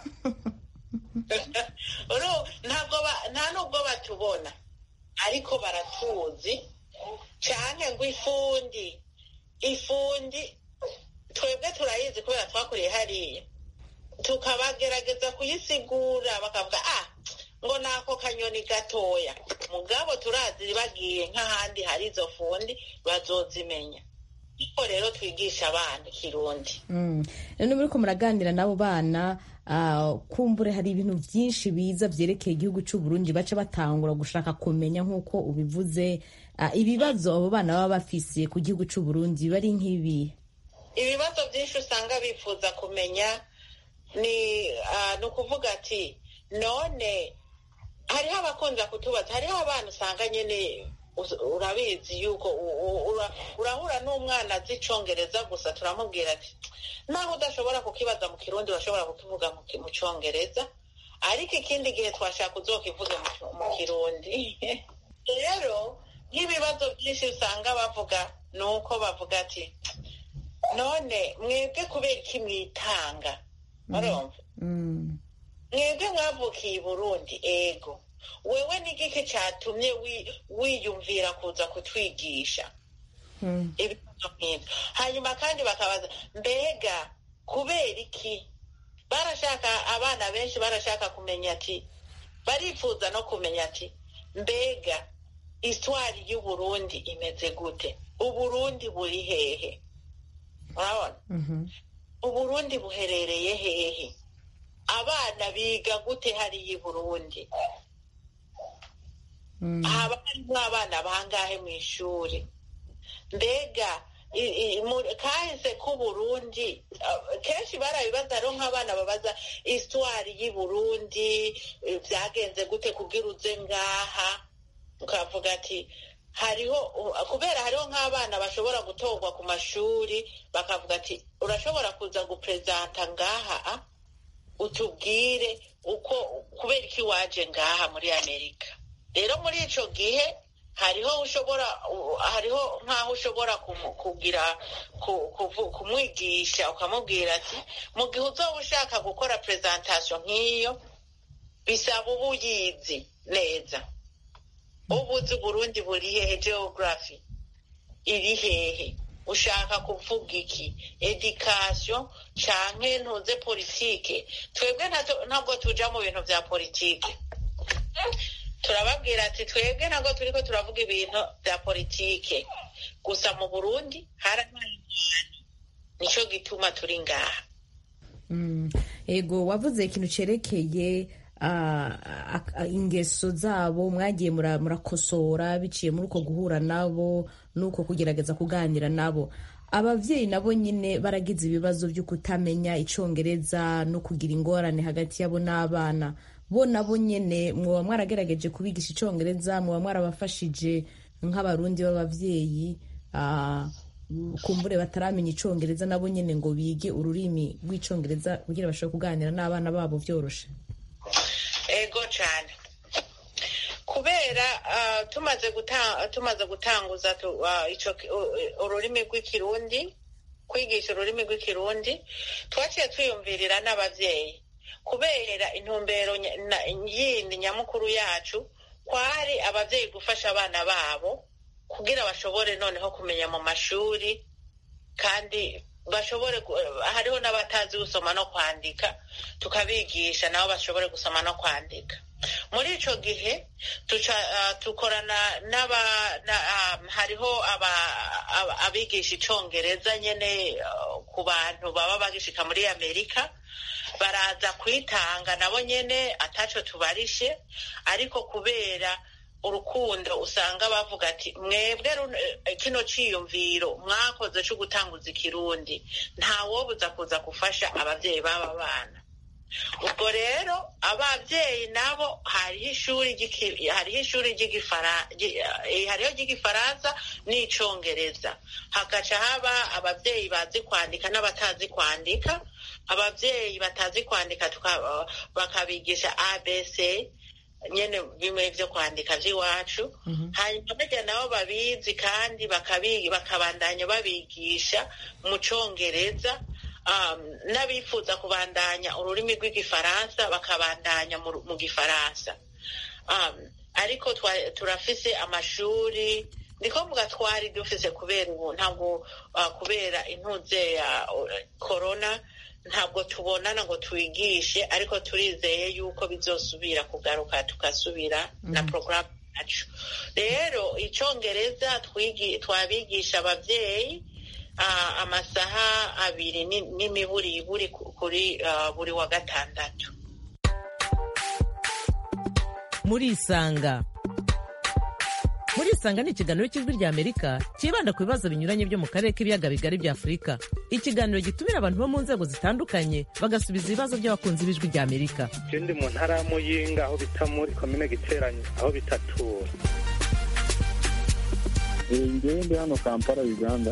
nta nubwo batubona ariko baratuzi cyane ngo ifundi ifundi twebwe turayizi kubera twakuriye hariya tukabagerageza kuyisigura bakavuga ah ngo ni ako kanyoni gatoya mugabo turazi bagiye nk'ahandi hari izo fundi bazozimenya niko rero twigisha abana ikirundi none muri ko muraganira n'abo bana kumbure hari ibintu byinshi biza byerekeye igihugu cy'u Burundi baca batangura gushaka kumenya nk'uko ubivuze ibibazo abo bana baba bafise ku gihugu cy'u Burundi bari nk'ibi ibibazo byinshi usanga bifuza kumenya ni ukuvuga ati none hariho abakunza kutubaza hariho abana usanga nyine urabizi yuko urahura n'umwana azi icyongereza gusa turamubwira ati naho udashobora kukibaza mu kirundi urashobora kukivuga mu cyongereza ariko ikindi gihe twashaka uzokivuge mu kirundi rero nk'ibibazo byinshi usanga bavuga ni uko bavuga ati none mwebwe kubera iki mwitanga murumva mwebwe mwavukiye i burundi ego wewe n'igiki cyatumye wiyumvira kuza kutwigisha ibibazo nk'ibyo hanyuma kandi bakabaza mbega kubera iki barashaka abana benshi barashaka kumenya ati barifuza no kumenya ati mbega isitwari y'uburundi imeze gute uburundi buri hehe urabona uburundi buherereye hehe abana biga gute hariya i burundi haba harimo abana bangahe mu ishuri mbega kahise k'uburundi kenshi barabibaza rero nk'abana babaza isitwari y'i burundi byagenze gute kugira uze ngaha ukavuga ati hariho kubera hariho nk'abana bashobora gutorwa ku mashuri bakavuga ati urashobora kuza guperezanta ngaha utubwire uko kubera iki waje ngaha muri amerika rero muri icyo gihe hariho ushobora hariho nk'aho ushobora kugira kumwigisha ukamubwira ati mu gihe uzaba ushaka gukora perezantasiyo nk'iyo bisaba uba uyizi neza uba uzi uburundi buri hehe geogarafi iri hehe ushaka kuvuga iki edikasiyo canke ntuze politike twebwe ntabwo tuja mu bintu bya politike turababwira ati twebwe ntabwo turiko turavuga ibintu bya politike gusa mu burundi harabaye abantu nico gituma turi ngaha ego wavuze ikintu cerekeye ingeso zabo mwagiye murakosora biciye muri uko guhura nabo n'uko kugerageza kuganira nabo ababyeyi nabo nyine baragize ibibazo byo kutamenya icyongereza no kugira ingorane hagati yabo n'abana bo nabo nyine mwaba mwaragerageje kubigisha icyongereza mwaba mwarabafashije nk'abarundi b'ababyeyi kumbure bataramenya icyongereza nabo nyine ngo bige ururimi rw'icyongereza kugira bashobore kuganira n'abana babo byoroshe ego cyane kubera tumaze tumaze gutanguza ururimi rw'ikirundi kwigisha ururimi rw'ikirundi twaciye twiyumvirira n'ababyeyi kubera intumbero yindi nyamukuru yacu kwari ababyeyi gufasha abana babo kugira bashobore noneho kumenya mu mashuri kandi bashobore hariho n'abatazi gusoma no kwandika tukabigisha nabo bashobore gusoma no kwandika muri icyo gihe dukorana n'aba hariho abigisha icyongereza nyine ku bantu baba bagishika muri amerika baraza kwitanga nabo nyine ataco tubarishe ariko kubera urukundo usanga bavuga ati mwebwe kino ciyumviro mwakoze cyo gutanguza ikirundi ntawobuza kuza gufasha ababyeyi b'aba bana ubwo rero ababyeyi nabo hariho ishuri hariho ishuri hariho ry'igifaransa n'icyongereza hagaca haba ababyeyi bazi kwandika n'abatazi kwandika ababyeyi batazi kwandika bakabigisha abc nyine bimwe byo kwandika by'iwacu hanyuma bajya nabo babizi kandi bakabandanya babigisha mu cyongereza n'abifuza kubandanya ururimi rw'igifaransa bakabandanya mu gifaransa ariko turafise amashuri niko mvuga twari dufise kubera ubu ntabwo kubera intuze ya korona ntabwo tubonana ngo twigishe ariko turizeye yuko bizosubira kugaruka tugasubira na porogaramu yacu rero icyongereza twabigisha ababyeyi amasaha abiri n'imiburiburi kuri buri wa gatandatu muri isanga muri isanga ni ikiganiro cy'ijwi rya amerika cyibanda ku bibazo binyuranye byo mu karere k'ibiyaga bigari bya afurika ikiganiro gitumira abantu bo mu nzego zitandukanye bagasubiza ibibazo by'abakunzi b'ijwi rya amerika ikindi mu ntara ya muyinga aho bita muri komine giteranye aho bitatura ngewe ndi hano kampala uganda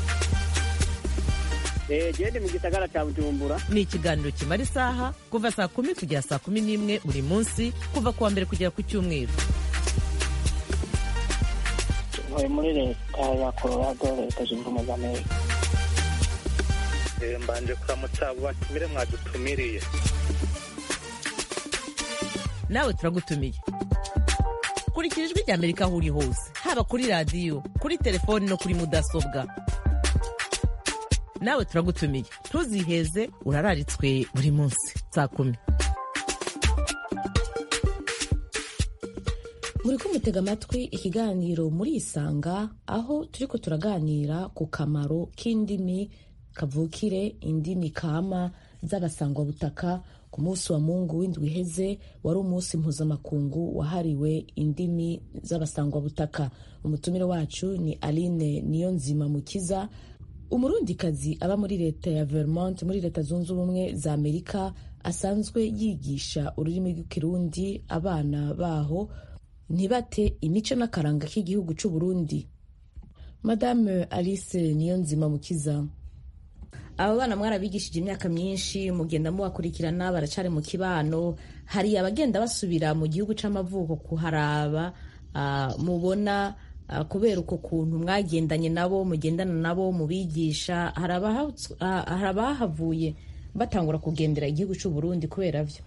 gende mu gisagara cya bujumbura ni ikiganiro kimara isaha kuva saa kumi kugera saa kumi n'imwe buri munsi kuva ku wa mbere kugera ku cyumweru ntuye muri leta ya colorado leta zunze ubumwe za amerika mbanje kuramutsa abo batumire mwadutumiriye nawe turagutumiye kurikira ijwi rya amerika aho uri hose haba kuri radiyo kuri telefoni no kuri mudasobwa nawe turagutumiye ntuziheze urararitswe buri munsi saa kumi muri kumutega amatwi ikiganiro muri isanga aho turiko turaganira ku kamaro k'indimi kavukire indimi kama z'abasangwabutaka ku munsi wa mungu w'indwi iheze wari umunsi mpuzamakungu wahariwe indimi z'abasangwabutaka umutumire wacu ni aline niyonzima mukiza umurundikazi aba muri leta ya vermont muri leta zunze ubumwe za amerika asanzwe yigisha ururimi rw'ikirundi abana baho ntibate imico n'akaranga k'igihugu cy'u Burundi madame alice niyonzima mukiza aba bana mwarabigishije imyaka myinshi mugenda mubakurikirana baracari mu kibano hari abagenda basubira mu gihugu c'amavuko kuharaba uh, mubona uh, kubera uko kuntu mwagendanye nabo mugendana nabo mubigisha hari abahavuye batangura kugendera igihugu c'u Burundi kubera vyo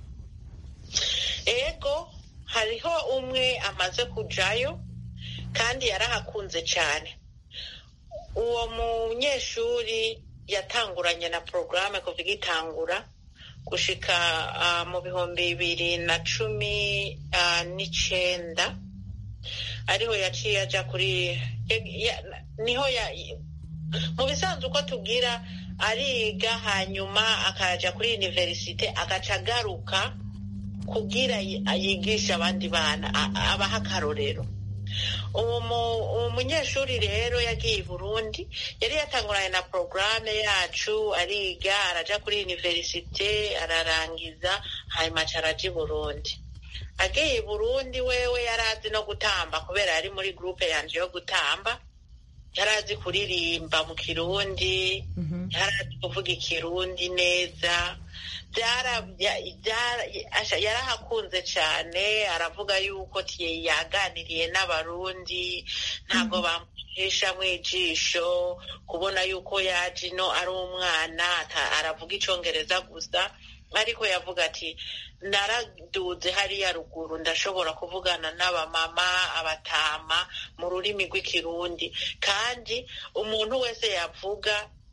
ego hariho umwe amaze kujayo kandi yarahakunze cyane uwo munyeshuri yatanguranye na porogaramu kuva igitangura gushika mu bihumbi bibiri na cumi n'icenda ariho yaciye aja kuri niho mu bisanzwe uko tubwira ariga hanyuma akaja kuri univerisite agaca agaruka kugira yigisha abandi bana abaha akarorero uwo munyeshuri rero yagiye i burundi yari yatanguranye na porogaramu yacu ariga araja kuri univerisite ararangiza hanyuma araja i burundi agiye i burundi wewe yari azi no gutamba kubera yari muri gurupe yanje yo gutamba yari azi kuririmba mu kirundi yari azi kuvuga ikirundi neza yarahakunze cyane aravuga yuko yaganiriye n'abarundi ntabwo bamuhisha mu ijisho kubona yuko yaje ino ari umwana aravuga icyongereza gusa ariko yavuga ati naraduze hariya ruguru ndashobora kuvugana n'abamama abatama mu rurimi rw'ikirundi kandi umuntu wese yavuga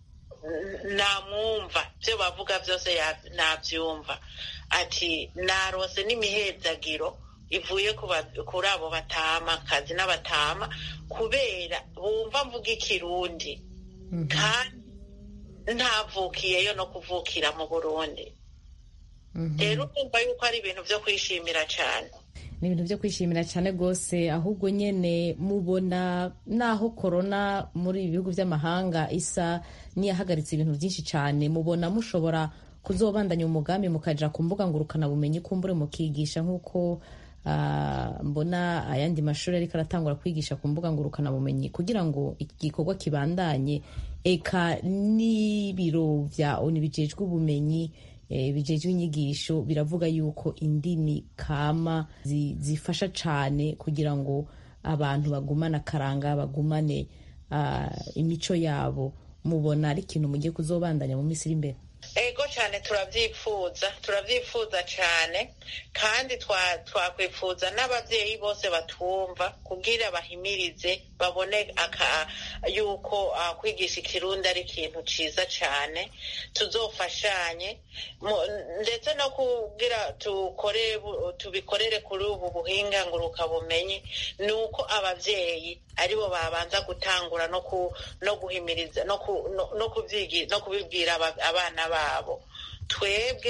namwumva ibyo bavuga byose nabyumva ati narose n'imihezagiro ivuye kuri abo batama akazi n'abatama kubera bumva mvuga ikirundi kandi ntavukiyeyo no kuvukira mu burundi rero urumva yuko ari ibintu byo kwishimira cyane ni ibintu byo kwishimira cyane rwose ahubwo nyine mubona naho korona muri ibi bihugu by'amahanga isa n'iyahagaritse ibintu byinshi cyane mubona mushobora kuzobandanya umugambi mukaja ku mbuga ngurukanabumenyi kumbure mukigisha nk'uko mbona ayandi mashuri ariko aratangura kwigisha ku mbuga ngurukanabumenyi kugira ngo iki gikorwa kibandanye eka n'ibiro bya oni bijejwe ubumenyi bijejwe inyigisho biravuga yuko indimi kama zifasha cyane kugira ngo abantu bagumane akaranga bagumane imico yabo mubona ari ikintu mugiye kuzobandanya mu minsi iri imbere ego cyane turabyifuza turabyifuza cyane kandi twakwifuza n'ababyeyi bose batwumva kubwira bahimirize babone yuko kwigisha ikirundi ari ikintu cyiza cyane tuzofashanye ndetse no kubwira tubikorere kuri ubu buhinga ngurukabumenyi ni uko ababyeyi aribo babanza gutangura no guhimiriza no kubibwira abana babo twebwe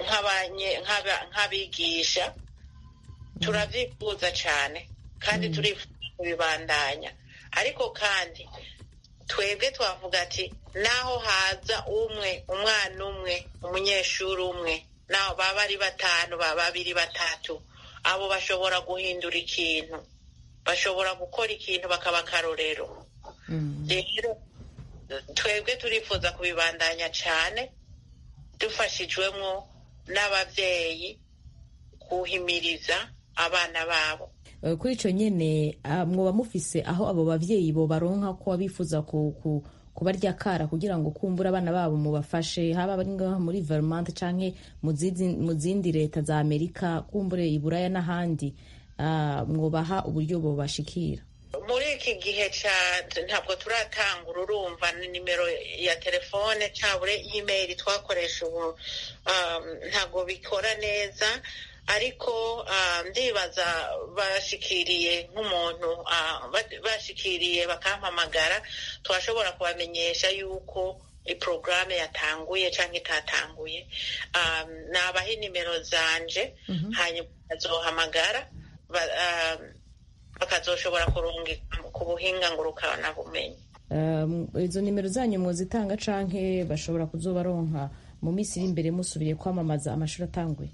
nk'abigisha turabyifuza cyane kandi turifuza kubibandanya ariko kandi twebwe twavuga ati naho haza umwe umwana umwe umunyeshuri umwe naho baba ari batanu baba babiri batatu abo bashobora guhindura ikintu bashobora gukora ikintu bakaba akarorero rero twebwe turifuza kubibandanya cyane dufashijwemo n'ababyeyi kuhimiriza abana babo kuri icyo nyine mwoba mufise aho abo babyeyi bo baronka ko bifuza kubarya kara kugira ngo kumbura abana babo mubafashe haba ngaho muri vermont cyangwa mu zindi leta za amerika kumbure i buraya n'ahandi mwubaha uburyo bubashikira muri iki gihe ntabwo turatangura urumva nimero ya telefone cyangwa imeri twakoresha ubu ntabwo bikora neza ariko ndibaza bashikiriye nk'umuntu bashikiriye bakampamagara twashobora kubamenyesha yuko porogaramu yatanguye cyangwa itatanguye nabaha nimero zanje hanyuma bakazohamagara bakazoshobora kurungika ku buhinga ngurukanabumenyi izo nimero zanyu mwozitanga canke bashobora kuzobaronka mu minsi iri imbere musubiriye kwamamaza amashuri atanguye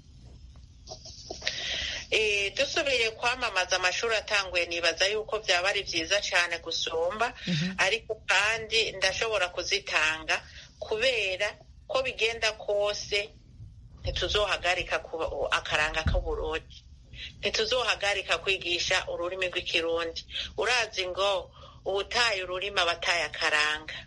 dusubiriye kwamamaza amashuri atanguye nibaza yuko byaba ari byiza cyane gusumba ariko kandi ndashobora kuzitanga kubera ko bigenda kose ntituzohagarika akaranga k'uburundi ntituzohagarika kwigisha ururimi rw'ikirundi urazi ngo ubutaye ururimi abataye akaranga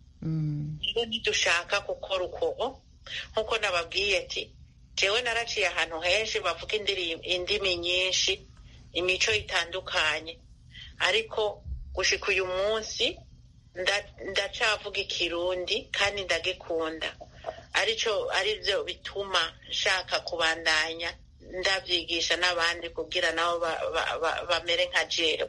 rero ntidushaka gukora uko nk'uko nababwiye ati jewe naraciye ahantu henshi bavuga indimi nyinshi imico itandukanye ariko gushika uyu munsi ndacavuga ikirundi kandi ndagikunda arico arivyo bituma nshaka kubandanya ndavyigisha n'abandi kugira nabo bamere nka jewe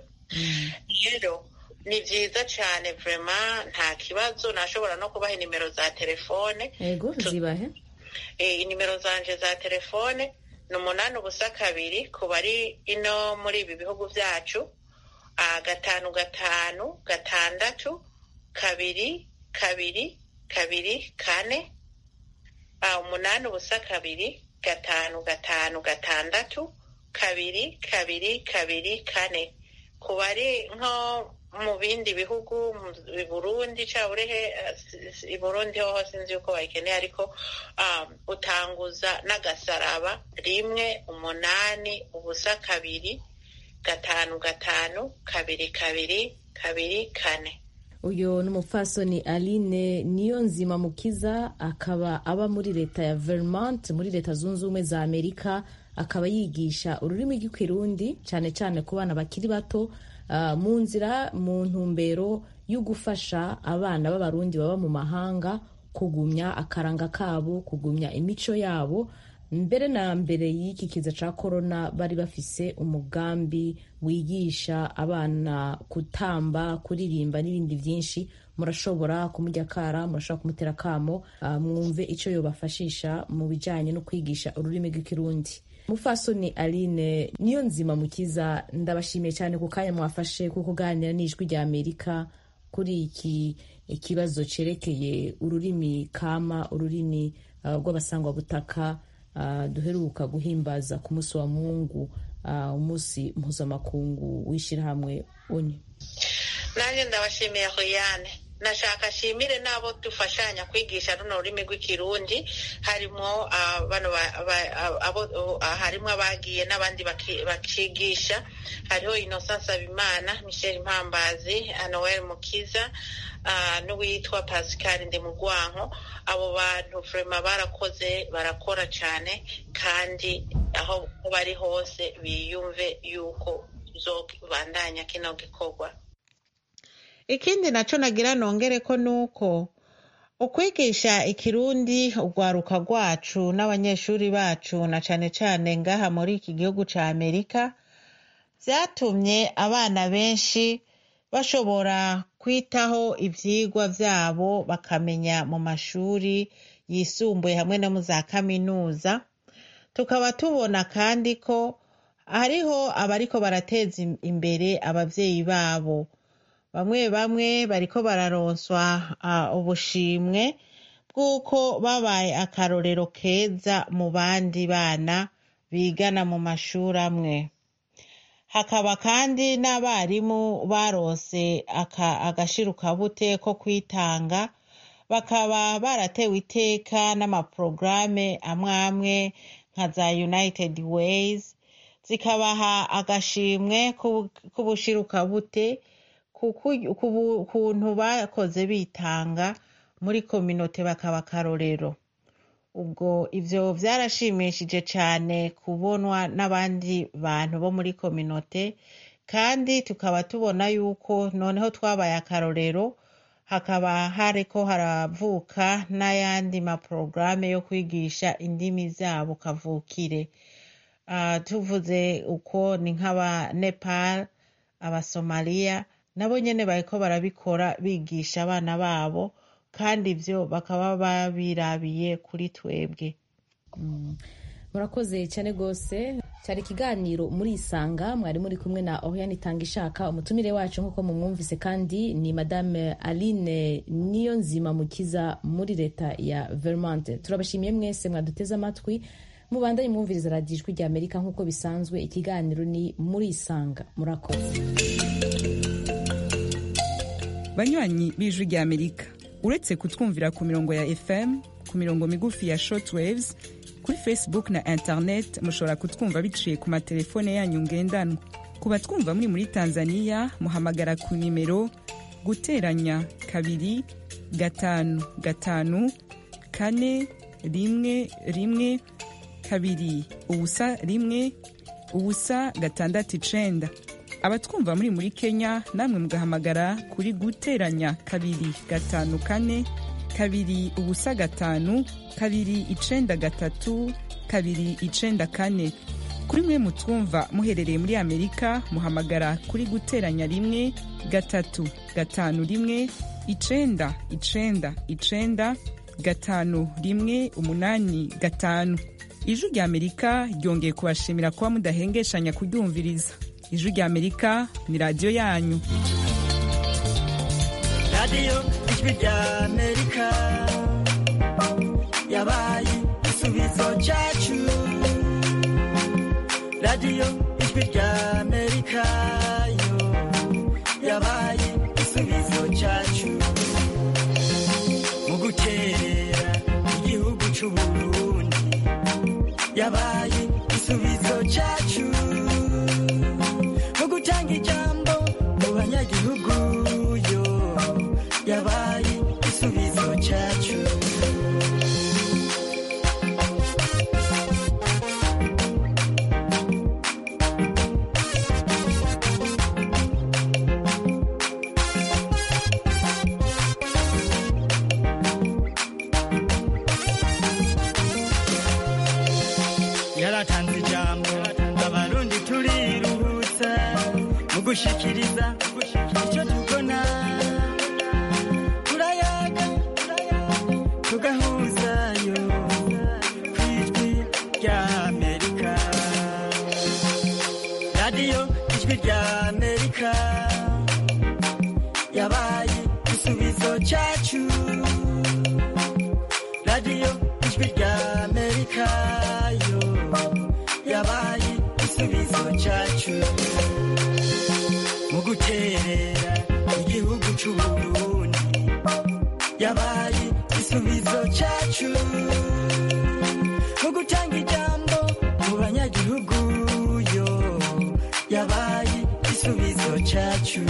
rero ni vyiza cane vrema nta kibazo nashobora no kubaha inimero za telefone ego zibahe inimero zanje za telefone ni umunani ubusa kabiri ku bari ino muri ibi bihugu byacu gatanu gatanu gatandatu kabiri kabiri kabiri kane umunani ubusa kabiri gatanu gatanu gatandatu kabiri kabiri kabiri kane ku bari nko mu bindi bihugu i burundi cyangwa urehe i burundi ho sinzi yuko bayikeneye ariko utanguza n'agasaraba rimwe umunani ubusa kabiri gatanu gatanu kabiri kabiri kabiri kane uyu ni umupfasoni aline niyo nzima mukiza akaba aba muri leta ya vermont muri leta zunze ubumwe za amerika akaba yigisha ururimi rw'ikirundi cyane cyane ku bana bakiri bato mu nzira mu ntumbero yo gufasha abana b'abarundi baba mu mahanga kugumya akaranga kabo kugumya imico yabo mbere na mbere y'iki kiza cya korona bari bafise umugambi wigisha abana gutamba kuririmba n'ibindi byinshi murashobora kumujya akara murashobora kumutera akamo mwumve icyo yobafashisha mu bijyanye no kwigisha ururimi rw'ikirundi mufasoni aline niyo nzima mukiza ndabashimiye cyane ku kanya mwafashe ko kuganira n'ijwi rya amerika kuri iki ikibazo cyerekeye ururimi kama ururimi rw'abasangwabutaka duheruka guhimbaza ku munsi wa mungu umunsi mpuzamakungu w'ishyirahamwe uni nanjye ndabashimiye hoyane nashaka ashimire n'abo dufashanya kwigisha runo rurimi rw'ikirundi harimo harimo abagiye n'abandi bakigisha hariho innocence abimana michel mpambazi noel mukiza n'uwitwa pascal ndimugwanko abo bantu vrema barakoze barakora cyane kandi aho bari hose biyumve yuko zobandanya kino gikorwa ikindi naco nagira nongere ko nuko ukwigisha ikirundi urwaruka rwacu n'abanyeshuri bacu na cane cane ngaha muri iki gihugu ca amerika vyatumye abana benshi bashobora kwitaho ivyigwa vyabo bakamenya mu mashuri yisumbuye hamwe no mu za kaminuza tukaba tubona kandi ko hariho abariko barateza imbere abavyeyi babo bamwe bamwe bariko bararonswa ubushimwe bw'uko babaye akarorero keza mu bandi bana bigana mu mashuri amwe hakaba kandi n'abarimu baronse agashirukabute ko kwitanga bakaba baratewe iteka n'amaporogaramu amwe amwe nka za united ways zikabaha agashimwe k'ubushirukabute kuntu bakoze bitanga muri kominote bakaba akarorero ubwo ivyo vyarashimishije cane kubonwa n'abandi bantu bo muri kominote kandi tukaba tubona yuko noneho twabaye akarorero hakaba hariko haravuka n'ayandi maporogaramu yo kwigisha indimi zabo kavukire uh, tuvuze uko ni nk'aba nepal abasomaliya nabo nyene bariko barabikora bigisha abana babo kandi ivyo bakaba babirabiye kuri twebwe murakoze cyane rwose cyari ikiganiro muri isanga mwari muri kumwe na oriane itanga ishaka umutumire wacu nk'uko mumwumvise kandi ni madame aline niyo nzima mukiza muri leta ya vermont turabashimiye mwese mwaduteze amatwi mubandanye mwumviriza radiyo ijwi rya amerika nk'uko bisanzwe ikiganiro ni muri isanga murakoze banywanyi b'ijwi rya amerika uretse kutwumvira ku mirongo ya fm ku mirongo migufi ya shortwaves kuri facebook na internet mushobora kutwumva biciye ku matelefone yanyu ngendanwa ku batwumva muri muri tanzania muhamagara ku nimero guteranya kabiri gatanu gatanu kane rimwe rimwe kabiri ubusa rimwe ubusa gatandatu icenda abatwumva muri muri kenya namwe mugahamagara kuri guteranya kabiri gatanu kane kabiri ubusa gatanu kabiri icenda gatatu kabiri icenda kane kuri mwe mutwumva muherereye muri amerika muhamagara kuri guteranya rimwe gatatu gatanu rimwe icenda icenda icenda gatanu rimwe umunani gatanu ijwi rya amerika ryongeye kubashimira kuba mudahengeshanya kuryumviriza ijwi rya amerika ni radiyo yanyu radiyo ijwi rya amerika yabaye igisubizo cyacu radiyo ijwi rya amerika yo yabaye igisubizo cyacu mu guterera igihugu cy'uburundi yabaye igisubizo cyacu mu gutanga ijambo mu banyagihugu yo yabaye igisubizo cyacu yaratanze ijambo abarundi turiruhutsa mu gushikiriza icyo tubona turayaga tugahuzayo ku ijwi rya amerika radiyo ijwi rya amerika yabaye igisubizo cyacu radiyo ijwi rya amerika yo yabaye igisubizo cyacu mu guterera igihugu cy'uburundi yabaye igisubizo cyacu mu gutanga ijambo mu banyagihugu yo yabaye igisubizo cyacu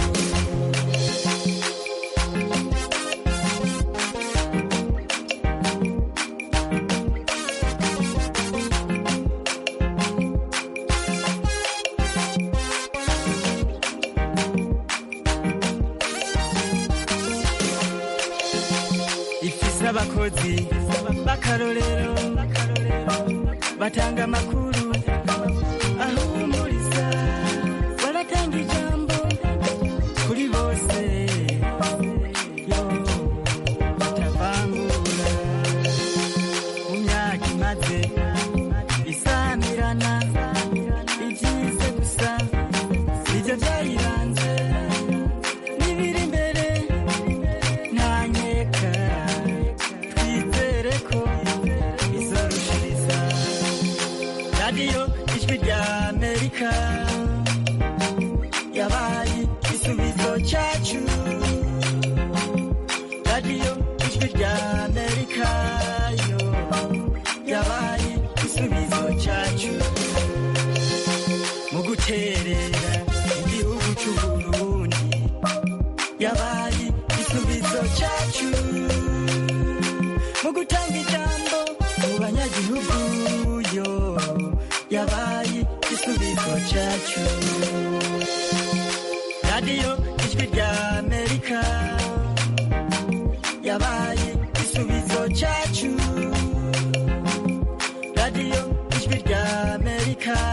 ifise abakozi b'akarorero batanga amakuru ahumuriza baratanga ijambo kuri bose yo batavangura mu myaka imaze isamirana ibyize gusa ibyo byayiranze n'ibiri imbere ntanyeka twizere ko izorushiriza radiyo ijwi rya amerika yabaye igisubizo cyacu radiyo ijwi rya amerika yo yabaye igisubizo cyacu mu guterera igihugu cy'uburundi yabaye igisubizo cyacu mu gutanga ijambo mu banyagihugu yo yabaye igisubizo cyacu radiyo ijwi rya amerika yabaye igisubizo cyacu radiyo ijwi rya amerika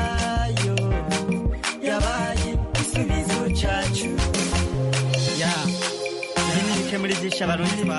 abarundi twa